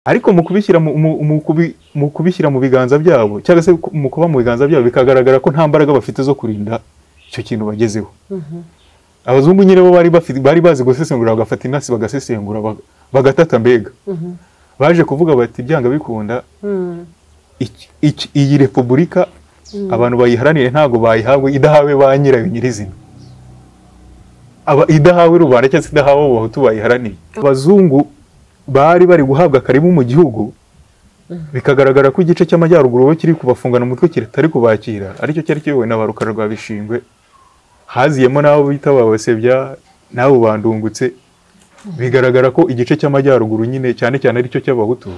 ariko mu kubishyira mu- mu- mu kubi- mu kubishyira mu biganza byabo cyangwa se ku- mu kuba mu biganza byabo bikagaragara ko nta mbaraga bafite zo kurinda icyo kintu bagezeho abazungu nyine bo bari bafi- bari bazi gusesengura bagafata inasi bagasesengura baga- bagatata mbega baje kuvuga bati byanga bikunda iki- iki- iyi repubulika abantu bayiharanire ntabwo bayihabwe idahawe ba nyirayo nyirizina Aba- idahawe rubanda cyangwa se idahawe abo bahutu bayiharaniye abazungu bari bari guhabwa karibu mu gihugu bikagaragara ko igice cy'amajyaruguru bo kiri kubafungana umutwe kitari kubakira aricyo cyari kiyobowe na ba rukara rwa bishingwe haziyemo n'abo bita ba basebya n'abo bandungutse bigaragara ko igice cy'amajyaruguru nyine cyane cyane aricyo cy'abahutu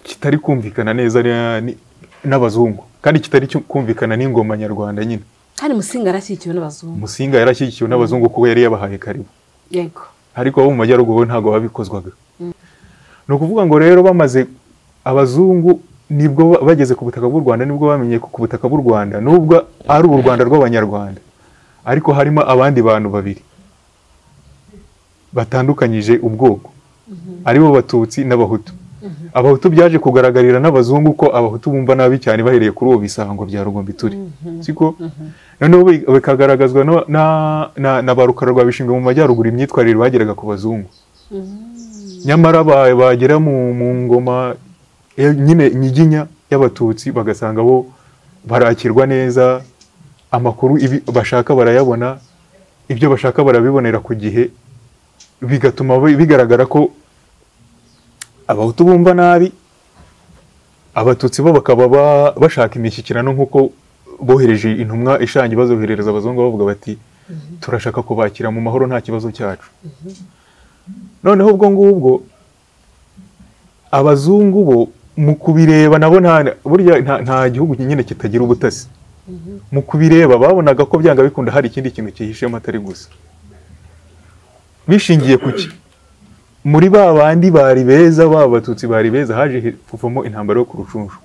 kitari kumvikana neza na- ni- n'abazungu kandi kitari cyo kumvikana n'ingoma nyarwanda nyine kandi musinga arashyigikiwe n'abazungu musinga yarashyigikiwe n'abazungu kuko yari yabahaye karibu yego ariko abo mu majyaruguru bo ntabwo babikozwaga ni ukuvuga ngo rero bamaze abazungu nibwo ba- bageze ku butaka bw'u rwanda nibwo bamenye ko ku butaka bw'u rwanda nubwo ari u rwanda rw'abanyarwanda ariko harimo abandi bantu babiri batandukanyije ubwoko aribo batutsi n'abahutu abahutu byaje kugaragarira n'abazungu ko abahutu bumva nabi cyane bahereye kuri ubu bisango bya rugombi turi siko noneho bi- bikagaragazwa no- na- na na ba rukara rwa bishingwe mu majyaruguru imyitwarire bageraga ku bazungu nyamara ba- bagera mu mu ngoma ya- nyine nyiginya y'abatutsi bagasanga bo barakirwa neza amakuru ibi- bashaka barayabona ibyo bashaka barabibonera ku gihe bigatuma bi- bigaragara ko abahutu bumva nabi abatutsi bo bakaba ba- bashaka imishyikirano nk'uko bohereje intumwa ishangi bazoherereza abazungu bavuga bati turashaka kubakira mu mahoro nta kibazo cyacu noneho ubwo ngubwo abazungu bo mu kubireba nabo nta burya nta- nta gihugu nyine kitagira ubutasi mu kubireba babonaga ko byanga bikunda hari ikindi kintu cyihishemo atari gusa bishingiye ku ki muri ba bandi bari beza ba batutsi bari beza haje he- kuvamo intambara yo ku rucunshu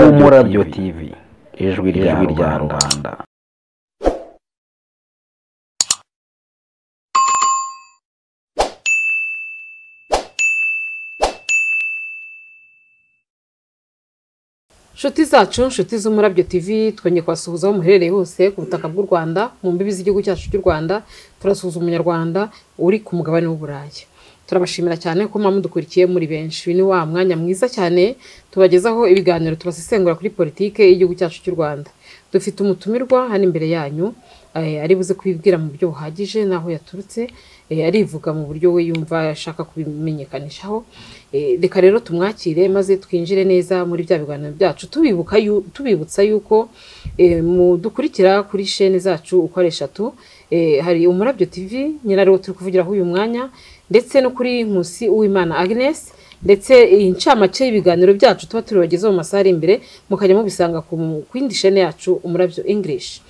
umurabyo tv ijwi rya rubanda inshuti zacu inshuti z'umurabyo tv twongeye kubasuhuza aho muherereye hose ku butaka bw'u rwanda mu mbibi z'igihugu cyacu cy'u rwanda turasuhuza umunyarwanda uri ku mugabane w'uburayi turabashimira cyane ko muba mudukurikiye muri benshi uyu ni wa mwanya mwiza cyane tubagezaho ibiganiro tubasesengura kuri politike y'igihugu cyacu cy'u rwanda dufite umutumirwa hano imbere yanyu eh, ari buze kubibwira mu buryo buhagije n'aho yaturutse eh, arivuga mu buryo we yumva ashaka kubimenyekanishaho Eh, reka rero tumwakire maze twinjire neza muri bya biganiro byacu tubibuka yu- tubibutsa yuko eh, mudukurikira kuri shene zacu uko ari eshatu Eh, hari umurabyo tv nyirariwo turi kuvugiraho uyu mwanya ndetse no kuri nkusi uwimana agnes ndetse iyi ncamake y'ibiganiro byacu tuba tubibagezaho mu masaha ari imbere mukajya mubisanga ku ku yindi shene yacu umurabyo english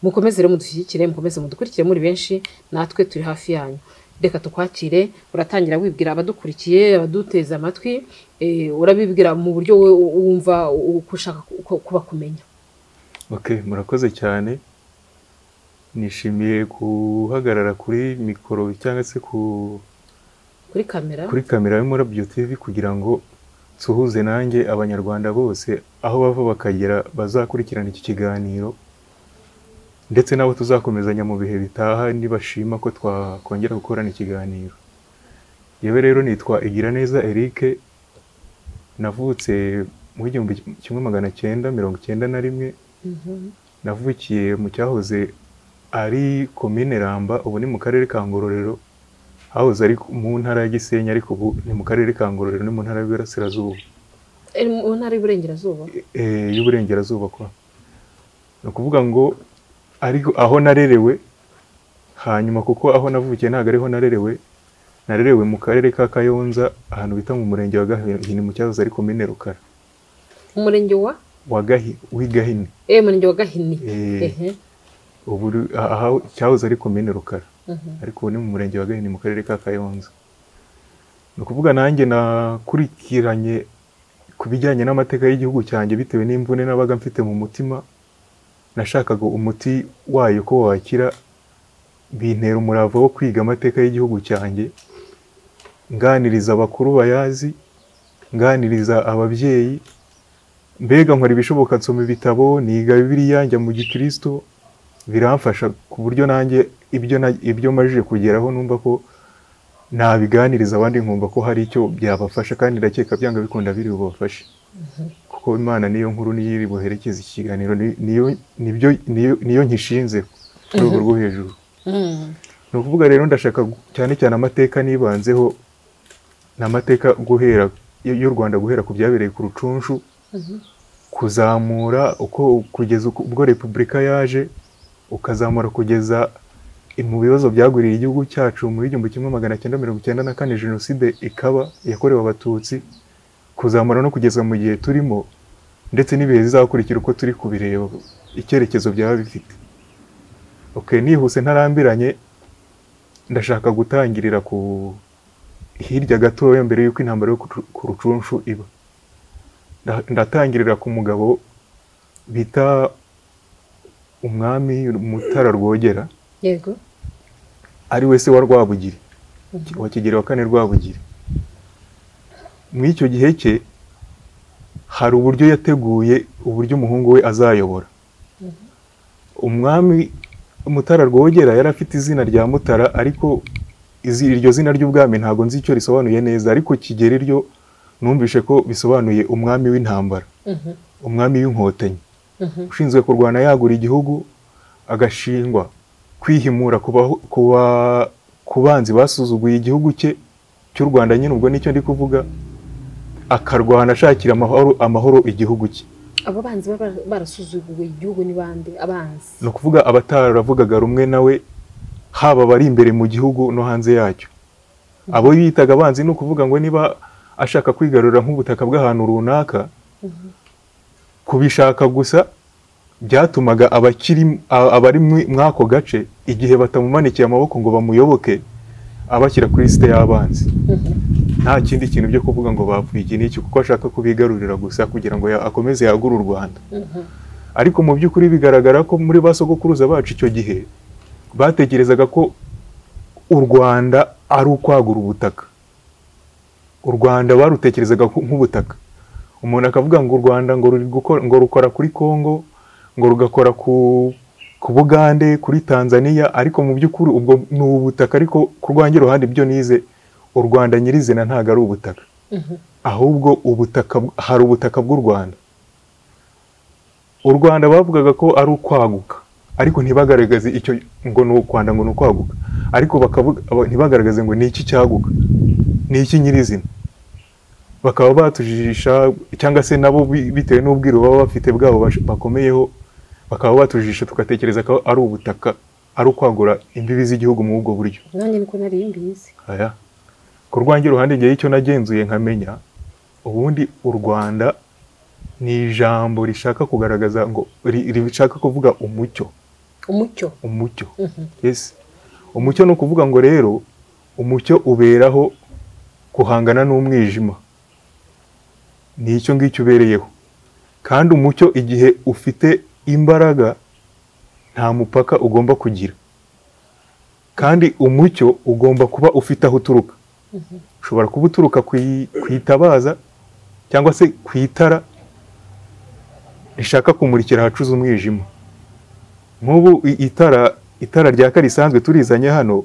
mukomeze rero mudushyigikire mukomeze mudukurikire muri benshi natwe turi hafi yanyu reka tukwakire uratangira wibwira abadukurikiye abaduteze amatwi eh, urabibwira mu buryo we wumva uko ushaka ku- kubakumenya Okay, murakoze cyane. Nishimiye guhagarara kuri mikoro cyangwa se ku, kuri kamera kuri kamera y'umurabyo TV kugira ngo nsuhuze nanjye abanyarwanda bose aho bava bakagera bazakurikirana iki kiganiro ndetse n'abo tuzakomezanya mu bihe bitaha nibashima ko twakongera gukorana ikiganiro. Yewe rero nitwa Igiraneza Eric navutse mu igihumbi kimwe magana cyenda mirongo icyenda na rimwe navukiye mu cyahoze ari komine Ramba ubu ni mu karere ka Ngororero hahoze ari mu ntara ya Gisenyi ariko ubu ni mu karere ka Ngororero ni mu ntara y'Iburasirazuba Eh, mu ntara y'iburengerazuba eh, y'Uburengerazuba kwa ni ukuvuga ngo ariko aho narerewe hanyuma kuko aho navukiye ntabwo ariho narerewe narerewe mu karere ka Kayonza ahantu bita mu murenge wa Gahini mu cyahoze ari komine Rukara umurenge wa wa Gahi w'i Gahini eh umurenge wa gahini Eh. Ehe. ubu ru- aha- aha cyahoze ari komine Rukara ariko ubu ni mu murenge wa Gahini mu karere ka Kayonza ni ukuvuga nanjye nakurikiranye ku bijyanye n'amateka y'igihugu cyanjye bitewe n'imvune nabaga mfite mu mutima nashakaga umuti wayo ko wakira bintera umurava wo kwiga amateka y'igihugu cyanjye nganiriza abakuru bayazi nganiriza ababyeyi mbega nkora ibishoboka nsoma ibitabo niga bibiriya njya mu gikristo biramfasha ku buryo nanjye ibyo na- ibyo majije kugeraho numva ko nabiganiriza abandi nkumva ko hari icyo byabafasha kandi ndakeka byanga bikunda biri bubafashe kuko imana niyo nkuru niyo iri buherekeza iki kiganiro ni- niyo nibyo niyo niyo nkishinze ku rwego rwo hejuru ni ukuvuga rero ndashaka gu- cyane cyane amateka nibanzeho ni amateka guhera y- y'u rwanda guhera ku byabereye ku rucunshu kuzamura uko kugeza uko- ubwo repubulika yaje ukazamura kugeza mu bibazo byagwiriye igihugu cyacu muri igihumbi kimwe magana cyenda mirongo icyenda na kane jenoside ikaba yakorewe abatutsi kuzamura no kugeza mu gihe turimo ndetse n'ibihe bizakurikira uko turi kubireba icyerekezo byaba bifite okay nihuse ntarambiranye ndashaka gutangirira ku hirya gatoya mbere y'uko intambara yo ku Ru- ku rucunshu iba Nda- ndatangirira ku mugabo bita umwami mutara rwogera yego ari we se wa Rwabugiri wa Kigeli wa kane Rwabugiri muri icyo gihe cye hari uburyo yateguye uburyo umuhungu we azayobora umwami Mutara Rwogera yari afite izina rya Mutara ariko izi- iryo zina ry'ubwami ntabwo nzi icyo risobanuye neza ariko Kigeli ryo numvishe ko bisobanuye umwami w'intambara umwami w'inkotanyi ushinzwe kurwana yagura igihugu agashingwa kwihimura ku baho- ku ba- ku banzi basuzuguye igihugu cye cy'u rwanda nyine ubwo nicyo ndi kuvuga akarwana ashakira amahoro amahoro igihugu cye abo banzi baba barasuzuguye igihugu ni bande abanzi ni ukuvuga abataravugaga rumwe nawe haba abari imbere mu gihugu no hanze yacyo abo yitaga abanzi ni ukuvuga ngo niba ashaka kwigarurira nk'ubutaka bw'ahantu runaka kubishaka gusa byatumaga abakiri a- abari muri- mw'ako gace igihe batamumanikiye amaboko ngo bamuyoboke abashyira kuri lisite y'abanzi nta kindi kintu byo kuvuga ngo bapfuye iki n'iki kuko ashaka kubigarurira gusa kugira ngo ya- akomeze yagure u rwanda ariko mu by'ukuri bigaragara ko muri ba sogokuruza bacu icyo gihe batekerezaga ko u rwanda ari ukwagura ubutaka u rwanda barutekerezaga ku- nk'ubutaka umuntu akavuga ngo u rwanda ngo ruri gukora ngo rukora kuri kongo ngo rugakora ku ku bugande kuri tanzania ariko mu by'ukuri ubwo ni ubutaka ariko ku rwanjye ruhande ibyo nize u rwanda nyirizina ntabwo ari ubutaka ahubwo ubutaka bw- hari ubutaka bw'u rwanda u rwanda bavugaga ko ari ukwaguka ariko ntibagaragaze icyo ngo ni u rwanda ngo ni ukwaguka ariko bakavuga aba- ntibagaragaze ngo ni iki cyaguka ni iki nyirizina bakaba batujijisha cyangwa se nabo bi- bitewe n'ubwiru baba bafite bwabo bash- bakomeyeho bakaba batujijisha tugatekereza ko ari ubutaka ari ukwagura imbibi z'igihugu muri ubwo buryo nanjye niko nari mbizi aya ku rwanjye uruhande ngewe icyo nagenzuye nkamenya ubundi u rwanda ni ijambo rishaka kugaragaza ngo ri- ri- rishaka kuvuga umucyo umucyo umucyo yes umucyo ni ukuvuga ngo rero umucyo uberaho guhangana n'umwijima ni icyo ngicyo ubereyeho kandi umucyo igihe ufite imbaraga nta mupaka ugomba kugira kandi umucyo ugomba kuba ufite aho uturuka ushobora kuba uturuka ku i- ku itabaza cyangwa se ku itara rishaka kumurikira ahacuze umwijima nk'ubu i- itara itara ryaka risanzwe turizanye hano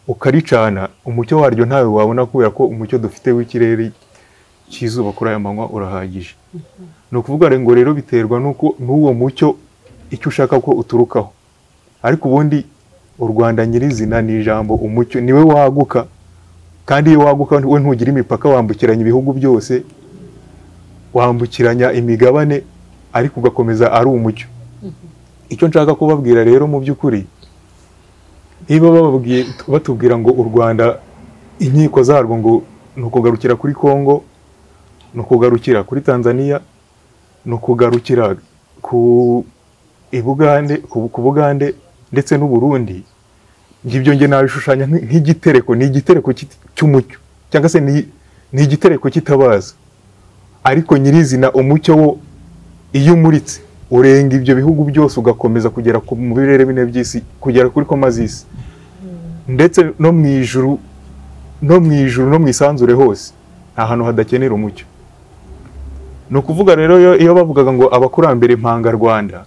ukaricana umucyo waryo ntawe wabona kubera ko umucyo dufite w'ikirere cy'izuba kuri aya manywa urahagije ni ukuvuga ngo rero biterwa n'uko n'uwo mucyo icyo ushaka ko uturukaho ariko ubundi u rwanda nyirizina ni ijambo umucyo niwe waguka kandi iyo waguka we ntugira imipaka wambukiranya ibihugu byose wambukiranya imigabane ariko ugakomeza ari umucyo icyo nshaka kubabwira rero mu by'ukuri niba bababwiye batubwira ngo u rwanda inkiko zarwo ngo ni ukugarukira kuri kongo ni ukugarukira kuri tanzania ni ukugarukira ku ibugande ku ku bugande ndetse n'uburundi ngibyo nge nabishushanya nk- nk'igitereko ni igitereko cy'it- cy'umucyo cyangwa se ni ni igitereko cy'itabaza ariko nyirizina umucyo wo iyo umuritse urenga ibyo bihugu byose ugakomeza kugera ku mu birere bine by'isi kugera kuri koma z'isi ndetse no mu ijuru no mu ijuru no mu isanzure hose nta hantu hadakenera umucyo ni ukuvuga rero iyo- iyo bavugaga ngo abakurambere impanga Rwanda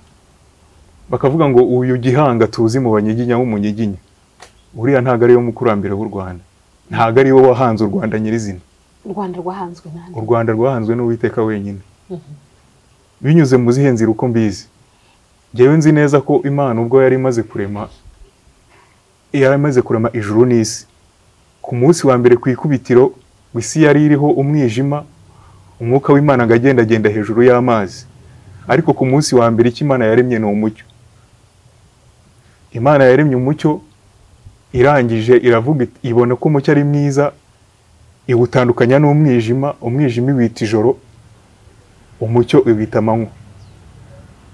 bakavuga ngo uyu gihanga tuzi mu banyiginya w'umunyiginya uriya ntabwo ariyo mukurambere w'u Rwanda ntabwo ariwe wahanze u Rwanda nyirizina u rwanda rwahanzwe nande u rwanda rwahanzwe n'uwiteka wenyine binyuze mu zihe nzira uko mbizi ngewe nzi neza ko imana ubwo yari imaze kurema yari imaze kurema ijuru n'isi ku munsi wa mbere ku ikubitiro ngo isi yari iriho umwijima umwuka w'imana ngo agendagenda hejuru y'amazi ariko ku munsi wa mbere icyo imana yaremye ni umucyo imana yaremye umucyo irangije iravuga iti, ibona ko umucyo ari mwiza iwutandukanya n'umwijima umwijima iwita ijoro umucyo iwita amanywa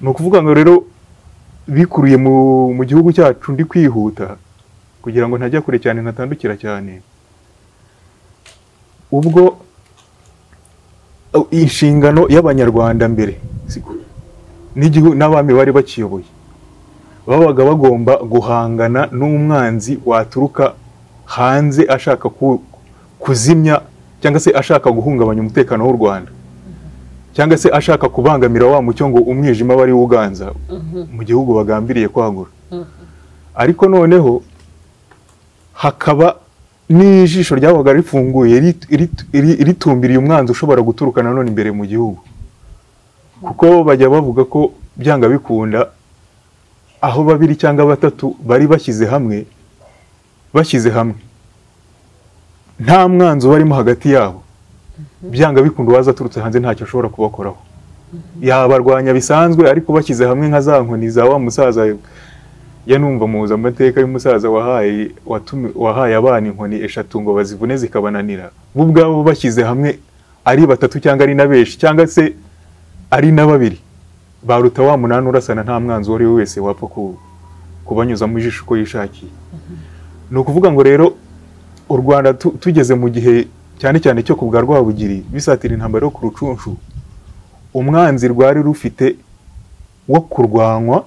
ni ukuvuga ngo rero bikuruye mu, mu gihugu cyacu ndi kwihuta kugira ngo ntajya kure cyane ntatandukira cyane ubwo uh, inshingano y'abanyarwanda mbere siko, n'igihu- n'abami bari bakiyoboye babaga bagomba guhangana n'umwanzi waturuka hanze ashaka ku- kuzimya cyangwa se ashaka guhungabanya umutekano w'u Rwanda cyangwa se ashaka kubangamira wa mucyo ngo umwijima wari wuganza mu gihugu bagambiriye kwagura ariko noneho hakaba n'ijisho ryabaga rifunguye rit- rit- ri- ritumbiriye umwanzi ushobora guturuka nanone imbere mu gihugu kuko bajya bavuga ko byanga bikunda aho babiri cyangwa batatu bari bashyize hamwe bashyize hamwe nta mwanzi uba arimo hagati yabo byanga bikunda uwaza aturutse hanze ntacyo ashobora kubakoraho yabarwanya bisanzwe ariko bashyize hamwe nka za nkoni za wa musaza ya numva muzi amateka y'umusaza wahaye watumi- wahaye abana inkoni eshatu ngo bazivune zikabananira bo ubwabo bashyize hamwe ari batatu cyangwa ari na benshi cyangwa se ari na babiri baruta wa munani urasana nta mwanzi uwo ari we wese wapfa ku- kubanyuzamo ijisho uko yishakiye ni ukuvuga ngo rero u Rwanda tu- tugeze mu gihe cyane cyane cyo kubwa Rwabugiri bisatira intambara yo ku rucunshu umwanzi rwari rufite wo kurwanywa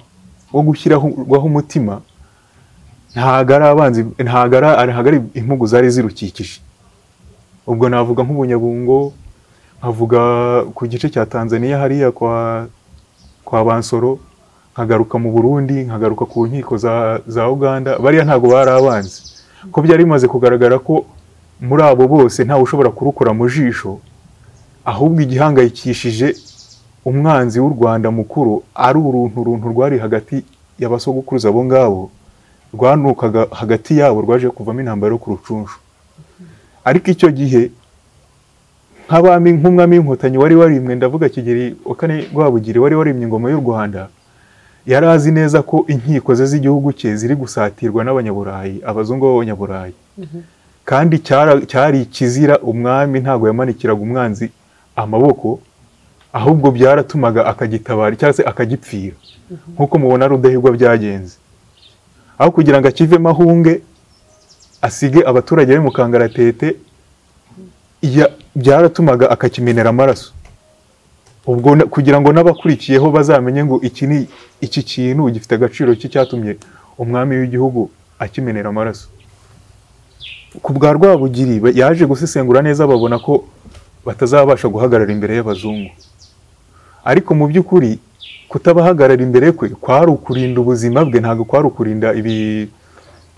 wo gushyiraho umutima ntabwo ari abanzi ntabwo ari ntabwo ari impugu zari zirukikije ubwo navuga nk'ubunyabungo nkavuga ku gice cya Tanzania hariya kwa kwa Bansoro nkagaruka mu Burundi nkagaruka ku nkiko za za Uganda bariya ntabwo bari abanzi ko byari bimaze kugaragara ko muri abo bose ntawe ushobora kurukura mu jisho ahubwo igihangayikishije umwanzi w'u Rwanda mukuru ari uruntu runtu rwari hagati y'abasogokuruza abo ngabo rwanukaga hagati yabo rwaje kuvamo intambara yo ku rucunshu ariko icyo gihe nk'abami nk'umwami w'inkotanyi wari warimwe ndavuga Kigeli wa kane Rwabugiri wari warimye ingoma y'u Rwanda yari azi neza ko inkiko ze z'igihugu cye ziri gusatirwa n'abanyaburayi abazungu b'abanyaburayi kandi cyara- cyari ikizira umwami ntabwo yamanikiraga umwanzi amaboko ahubwo byaratumaga akagitabara cyangwa se akagipfira nk'uko mubona rudahigwa byagenze aho kugira ngo akivemo ahunge asige abaturage be mu kangaratete ya- byaratumaga akakimenera amaraso ubwo na- kugira ngo n'abakurikiyeho bazamenye ngo iki ni iki kintu gifite agaciro ki cyatumye umwami w'igihugu akimenera amaraso ku bwa rwabugiri ba- yaje gusesengura neza babona ko batazabasha guhagarara imbere y'abazungu ariko mu by'ukuri kutabahagarara imbere kwe kwari ukurinda ubuzima bwe ntabwo kwari ukurinda ibi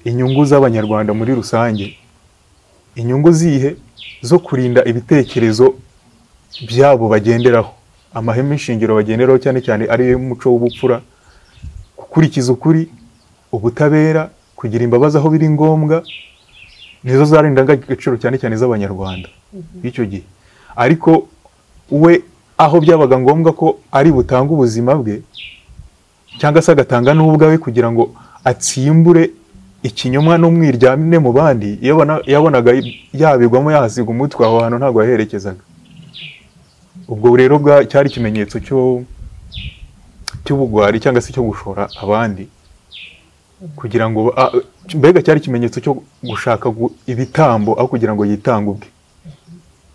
inyungu z'abanyarwanda muri rusange inyungu zihe zo kurinda ibitekerezo byabo bagenderaho amahame shingiro bagenderaho cyane cyane ari umuco w'ubupfura gukurikiza ukuri ubutabera kugira imbabazi aho biri ngombwa nizo zari indangagaciro cyane cyane z'abanyarwanda b'icyo gihe ariko we aho byabaga ngombwa ko ari butange ubuzima bwe cyangwa se agatanga n'ubwawe kugira ngo atsimbure ikinyoma n'umwiryamye mu bandi yabona- yabonaga yabigwamo yahasiga umutwe aho hantu ntabwo yaherekezaga ubwo rero bwa- cyari ikimenyetso cyo cy'ubugwari cyangwa se cyo gushora abandi kugira ngo a- mbega cyari ikimenyetso cyo gushaka gu- ibitambo aho kugira ngo yitange ubwe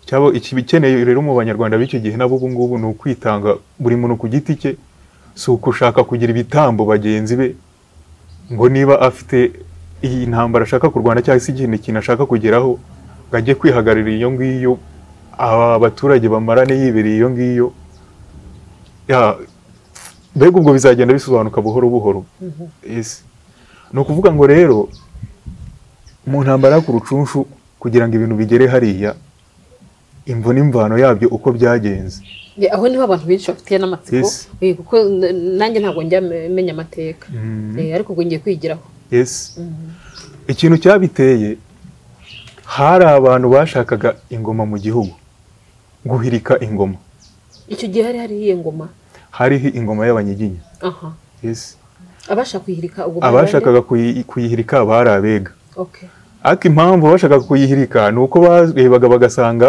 cyaba ikibi- ikeneye rero mu banyarwanda b'icyo gihe n'abo ubu ngubu ni ukwitanga buri muntu ku giti cye si ukushaka kugira ibitambo bagenzi be ngo niba afite iyi ntambara ashaka kurwana cyangwa se ikindi kintu ashaka kugeraho ngo ajye kwihagararira iyo ngiyo aba baturage bamarane yibereye iyo ngiyo Ya, mbega ubwo bizagenda bisobanuka buhoro buhoro Yes. ni ukuvuga ngo rero mu ntambara yo ku rucunshu kugira ngo ibintu bigere hariya imvo n'imvano yabyo uko byagenze Ya, aho niho abantu benshi bafitiye n'amatsiko Yes. Eh, kuko n- nanjye ntabwo njya me- menya amateka Eh, ariko ubwo ngiye kwigiraho Yes. ikintu cyabiteye hari abantu bashakaga ingoma mu gihugu guhirika ingoma icyo gihe hari hari iyo ngoma hariho ingoma y'abanyiginya aha Yes. abashaka kuyihirika ubwo bari bande? abashakaga kuyi- kuyihirika bari abega okay ariko impamvu bashakaga kuyihirika ni uko barebaga bagasanga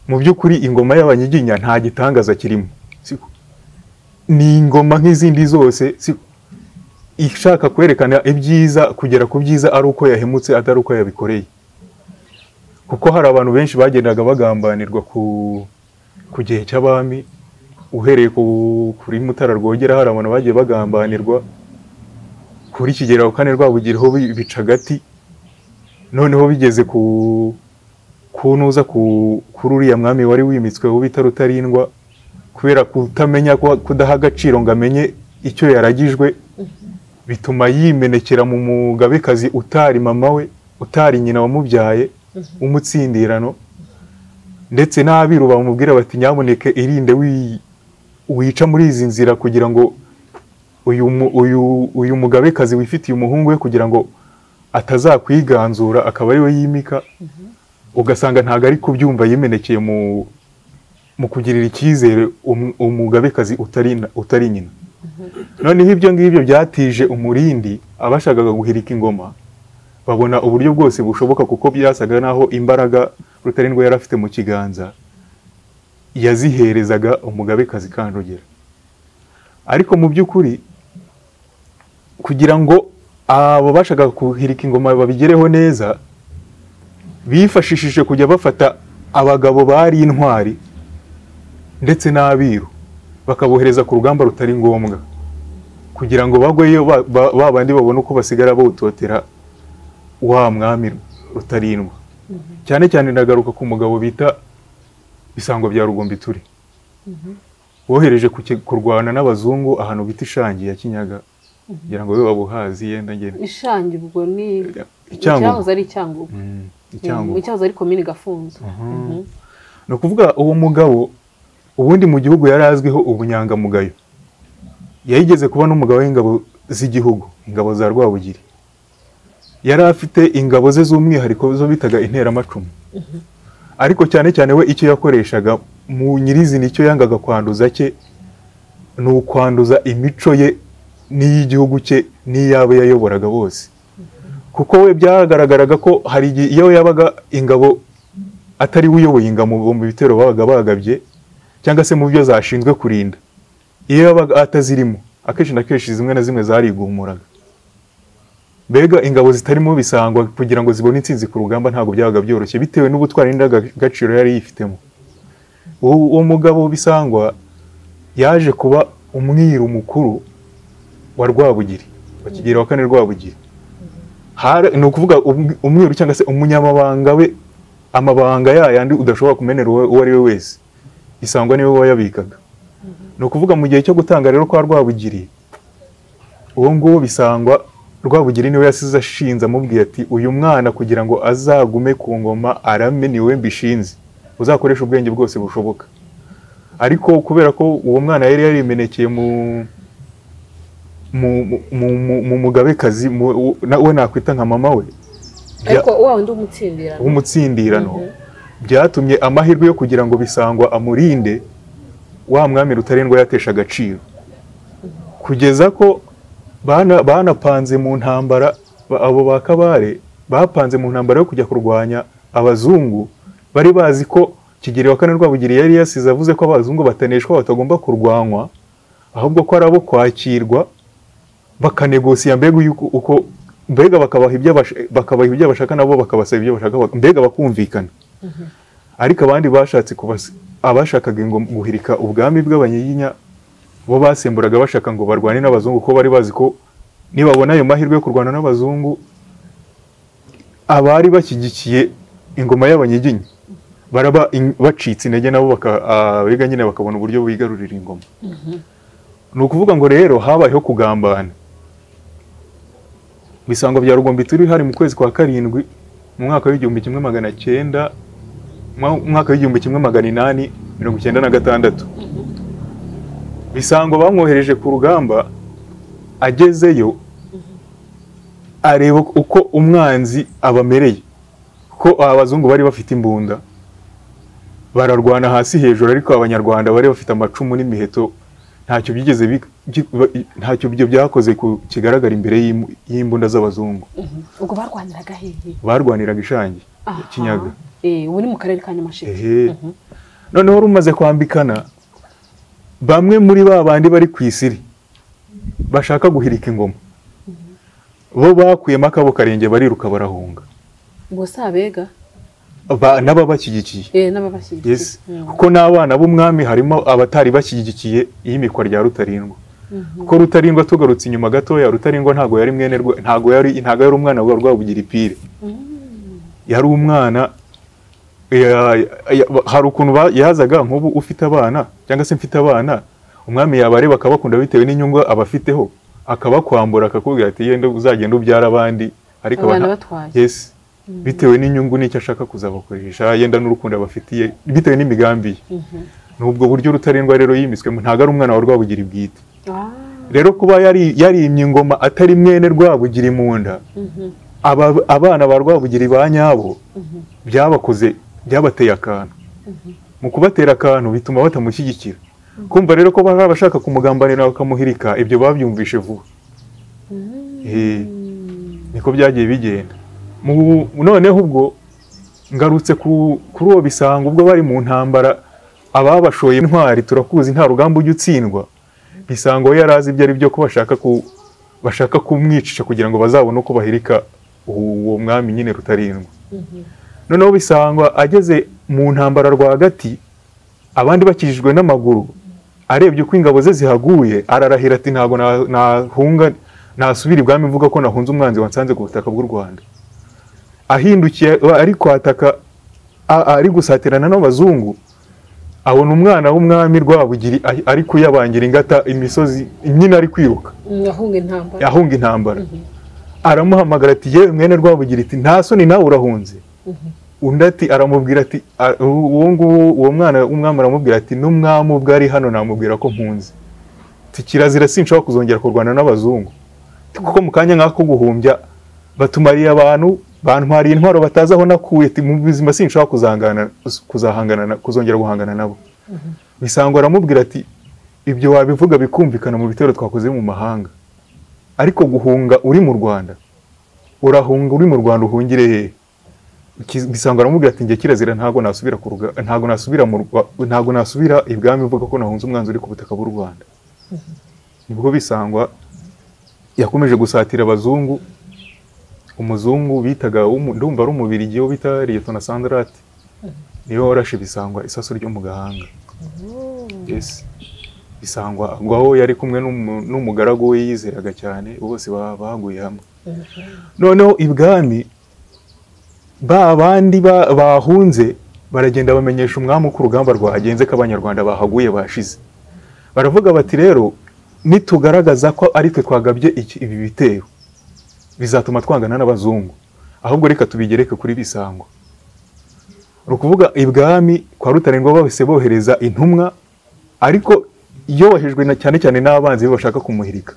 mu by'ukuri ingoma y'abanyiginya nta gitangaza kirimo siko ni ingoma nk'izindi zose siko ishaka kwerekana ibyiza kugera ku byiza ari uko yahemutse atari uko yabikoreye kuko hari abantu benshi bagendaga bagambanirwa ku ku gihe cy'abami uhereye ku kuri mutara rwogera hari abantu bagiye bagambanirwa kuri kigera kane rwabugiriho bicagati noneho bigeze ku kunuza ku kuri uriya mwami wari wimitsweho bita rutarindwa kubera kutamenya ko- kudaha agaciro ngo amenye icyo yaragijwe bituma yimenekera mu mugabekazi utari mama we utari nyina wamubyaye w'umutsindirano ndetse n'abiru bamubwira bati nyamuneke irinde wi- wica muri izi nzira kugira ngo uyu mu- uyu- uyu mugabekazi wifitiye umuhungu we kugira ngo atazakwiganzura akaba ariwe yimika ugasanga ntabwo ari kubyumva yimenekeye mu mu kugirira icyizere umu- umugabekazi utari na- utari nyina noneho ibyo ngibyo byatije umurindi abashakaga guhirika ingoma babona uburyo bwose bushoboka kuko byasaga n'aho imbaraga rutarindwa yari afite mu kiganza yaziherezaga umugabekazi kanjogera ariko mu by'ukuri kugira ngo abo bashaka guhirika ingoma babigereho neza bifashishije kujya bafata abagabo bari intwari ndetse n'abiru bakabohereza ku rugamba rutari ngombwa kugira ngo bagweyo ba- ba- ba bandi babone uko basigara bawutotera wa mwami rutarindwa cyane cyane nagaruka ku mugabo bita bisango bya rugombiture wohereje ku ki- kurwana n'abazungu ahantu bita ishangi ya kinyaga kugira ngo babe babuhazi yenda ngene ishangi ubwo ni Icyangugu. icyahoze ari icyangugu Mm, Mm, icyangugu icyahoze ari komini gafunzo Mhm. ni ukuvuga uwo mugabo ubundi mu gihugu yari azwiho ubunyangamugayo yayigeze kuba n'umugabo w'ingabo z'igihugu ingabo za rwabugiri yari afite ingabo ze z'umwihariko zo bitaga interamacumu ariko cyane cyane we icyo yakoreshaga mu nyirizina icyo yangaga kwanduza cye ni ukwanduza imico ye n'iy'igihugu cye n'iy'abo yayoboraga bose kuko we byagaragaraga ko hari igihe iyo yabaga ingabo atari we uyoboye ingabo mu bitero babaga bagabye cyangwa se mu byo zashinzwe kurinda iyo yabaga atazirimo akenshi na kenshi zimwe na zimwe zarigumuraga mbega ingabo zitarimo bisangwa kugira ngo zibone intsinzi ku rugamba ntabwo byabaga byoroshye bitewe n'ubutwari n'indangagaciro yari yifitemo uwo uwo mugabo bisangwa yaje kuba umwiru mukuru wa rwabugiri wa kigeli wa kane rwabugiri Hari- ni ukuvuga um- umwiru cyangwa se umunyamabanga we amabanga yayandi udashobora kumenera uwo uwo ari we wese isangwa niwe wayabikaga ni ukuvuga mu gihe cyo gutanga rero kwa rwabugiri uwo nguwo bisangwa rwabugiri niwe yasize ashinze amubwiye ati uyu mwana kugira ngo azagume ku ngoma arame niwe mbishinze uzakoresha ubwenge bwose bushoboka ariko kubera ko uwo mwana yari yarimenekeye mu mu, mu, mu, mu, mu mugabekazi mu- na- we nakwita nka mama we bya- ariko wa wundi w'umutsindirano w'umutsindirano byatumye amahirwe yo kugira ngo bisangwa amurinde wa mwami rutarindwa yatesha agaciro kugeza ko bana- banapanze mu ntambara ba- abo ba kabare bapanze mu ntambara yo kujya kurwanya abazungu bari bazi ko kigeli wa kane rwabugiri yari yasize avuze ko abazungu bataneshwa batagomba kurwanywa ahubwo ko ari abo kwakirwa bakanegosiya mbega yuko- uko mbega bakabaha ibyo bash- bakabaha ibyo bashaka nabo bakabasaba ibyo bashaka bak- mbega bakumvikana ariko abandi bashatse kubas- abashakaga ingoma- guhirika ubwami bw'abanyiginya bo basemburaga bashaka ngo barwane n'abazungu kuko bari bazi ko nibabona ayo mahirwe yo kurwana n'abazungu abari bashyigikiye ingoma y'abanyiginya baraba in- bacitse intege nabo baka- abega nyine bakabona uburyo bigarurira ingoma ni ukuvuga ngo rero habayeho kugambana ibisango bya rugombi turi hari mu kwezi kwa karindwi mu mwaka w'igihumbi kimwe magana cyenda mu mwaka w'igihumbi kimwe magana inani mirongo icyenda na gatandatu bisango bamwohereje ku rugamba agezeyo areba uko umwanzi abamereye ko abazungu bari bafite imbunda bararwana hasi hejuru ariko abanyarwanda bari bafite amacumu n'imiheto ntacyo byigeze bi- bi- ntacyo ibyo byakoze ku- kigaragara imbere y'im- y'imbunda z'abazungu ubwo barwaniraga hehe barwaniraga ishangi Aha. kinyaga Eh, ubu ni mu karere ka nyamasheke ehe noneho rumaze kwambikana bamwe muri ba bandi bari ku isiri bashaka guhirika ingoma bo bakuyemo akabo karenge bariruka barahunga ubwo si abega Ba- n'ababashyigikiye eh, n'ababashyigikiye yes kuko n'abana b'umwami harimo abatari bashyigikiye iyimikwa rya rutarindwa kuko rutarindwa tugarutse inyuma gatoya rutarindwa ntago yari mwene rwa- ntago yari ntago yari umwana wa rwabugira ipire yari umwana ya- ya- hari ukuntu ba- yazaga nk'ubu ufite abana cyangwa se mfite abana umwami yabareba akabakunda bitewe n'inyungu abafiteho akabakwambura akakubwira ati yenda uzagenda ubyara abandi ariko Abana abana- batwaye. yes bitewe n'inyungu n'icyo ashaka kuzabakoresha yenda n'urukundo abafitiye bitewe n'imigambi ye ni ubwo buryo rutarindwa rero yimiswemo ntabwo ari umwana wa rwabugira bwite Ah, rero kuba yari yarimye ingoma atari mwene rwabugira imunda aba- abana ba rwabugira ba nyabo byabakoze byabateye akantu mu kubatera akantu bituma batamushyigikira kumva rero ko baba bashaka kumugambanira bakamuhirika ibyo babyumvishe vuba Eh, niko byagiye bigenda Mu- noneho ubwo ngarutse ku- kuri uwo bisanga ubwo bari mu ntambara ababashoye intwari turakuzi nta rugamba ujya utsindwa bisanga we yari azi ibyo ari byo ko bashaka ku bashaka kumwicisha kugira ngo bazabone uko bahirika uwo mwami nyine rutarindwa noneho bisangwa ageze mu ntambara rwagati abandi bakijijwe n'amaguru arebye uko ingabo ze zihaguye ararahira ati ntabwo na- nahunga nasubira ibwami mvuga ko nahunze umwanzi wansanze ku butaka bw'u rwanda ahindukiye ari kwataka a- ari gusatirana n'abazungu abona umwana w'umwami rwabugiri ari- ari kuyabangira ingata imisozi nyine ari kwiruka ahunga intambara ahunga intambara aramuhamagara ati yewe mwene rwabugira iti nta soni nawe urahunze undi ati aramubwira ati a- uwo nguwo uwo mwana w'umwami aramubwira ati n'umwami ubwo ari hano namubwira ko mpunze ati kirazira sinshobora kuzongera kurwana n'abazungu Ati, kuko mu kanya nk'ako guhumbya batumariye abantu bantwariye intwaro batazi aho nakuye ati mu buzima sinshobora kuzangana kuzahangana na- kuzongera guhangana nabo bisangwa aramubwira ati ibyo wabivuga bikumvikana mu bitero twakoze mu mahanga ariko guhunga uri mu rwanda urahunga uri mu rwanda uhungire hehe Ki- bisanga aramubwira ati njye kirazira ntabwo nasubira ku ruga ntabwo nasubira mu Rwa- ntabwo nasubira ibwami mvuga ko nahunze umwanzi uri ku butaka bw'u rwanda nibwo bisangwa yakomeje gusatira abazungu umuzungu bitaga w'umu- ndumva ari umubirigi wo bita liyetona sandarate niwe warashe bisangwa isaso ryo mu gahanga Yes. bisangwa ngo aho yari kumwe n'umu- n'umugaragu we yizeraga cyane bose ba- baguye hamwe noneho ibwami ba bandi ba- bahunze baragenda bamenyesha umwami uko urugamba rwagenze ko abanyarwanda bahaguye bashize baravuga bati rero nitugaragaza ko ari twe twagabye iki- ibi bitero bizatuma twangana n'abazungu ahubwo reka tubigereke kuri bisangwa ni ukuvuga ibwami kwa rutarindwa bahise bohereza intumwa ariko yohejwe na cyane cyane n'abanzi be bashaka kumuhirika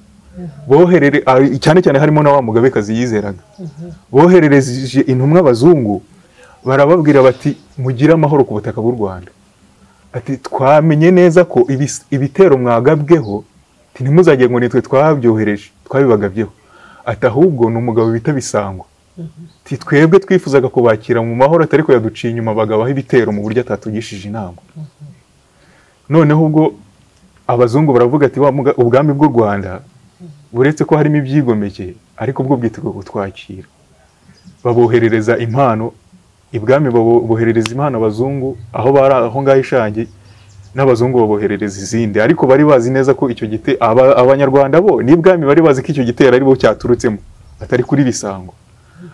boherere ah, cyane cyane harimo na wa mugabekazi yizeraga boherereje intumwa abazungu barababwira bati mugire amahoro ku butaka bw'u rwanda ati twamenye neza ko ibis- ibitero mwagabweho ati, ntimuzagire ngo nitwe twabyohereje twabibagabyeho ati ahubwo ni umugabo bita bisangwa ati twebwe twifuzaga kubakira mu mahoro atari ko yaduciye inyuma bagabaho ibitero mu buryo atatugishije inama noneho ubwo abazungu baravuga ati "Wa muga- ubwami bw'u rwanda buretse ko harimo ibyigomeke ariko bwo bwiteguye kutwakira baboherereza impano ibwami babo- boherereza impano abazungu aho bari aho ngaho ishangi n'abazungu baboherereza izindi ariko bari bazi neza ko icyo gite aba- abanyarwanda bo n'ibwami bari bazi ko icyo gitero ari bo cyaturutsemo atari kuri bisango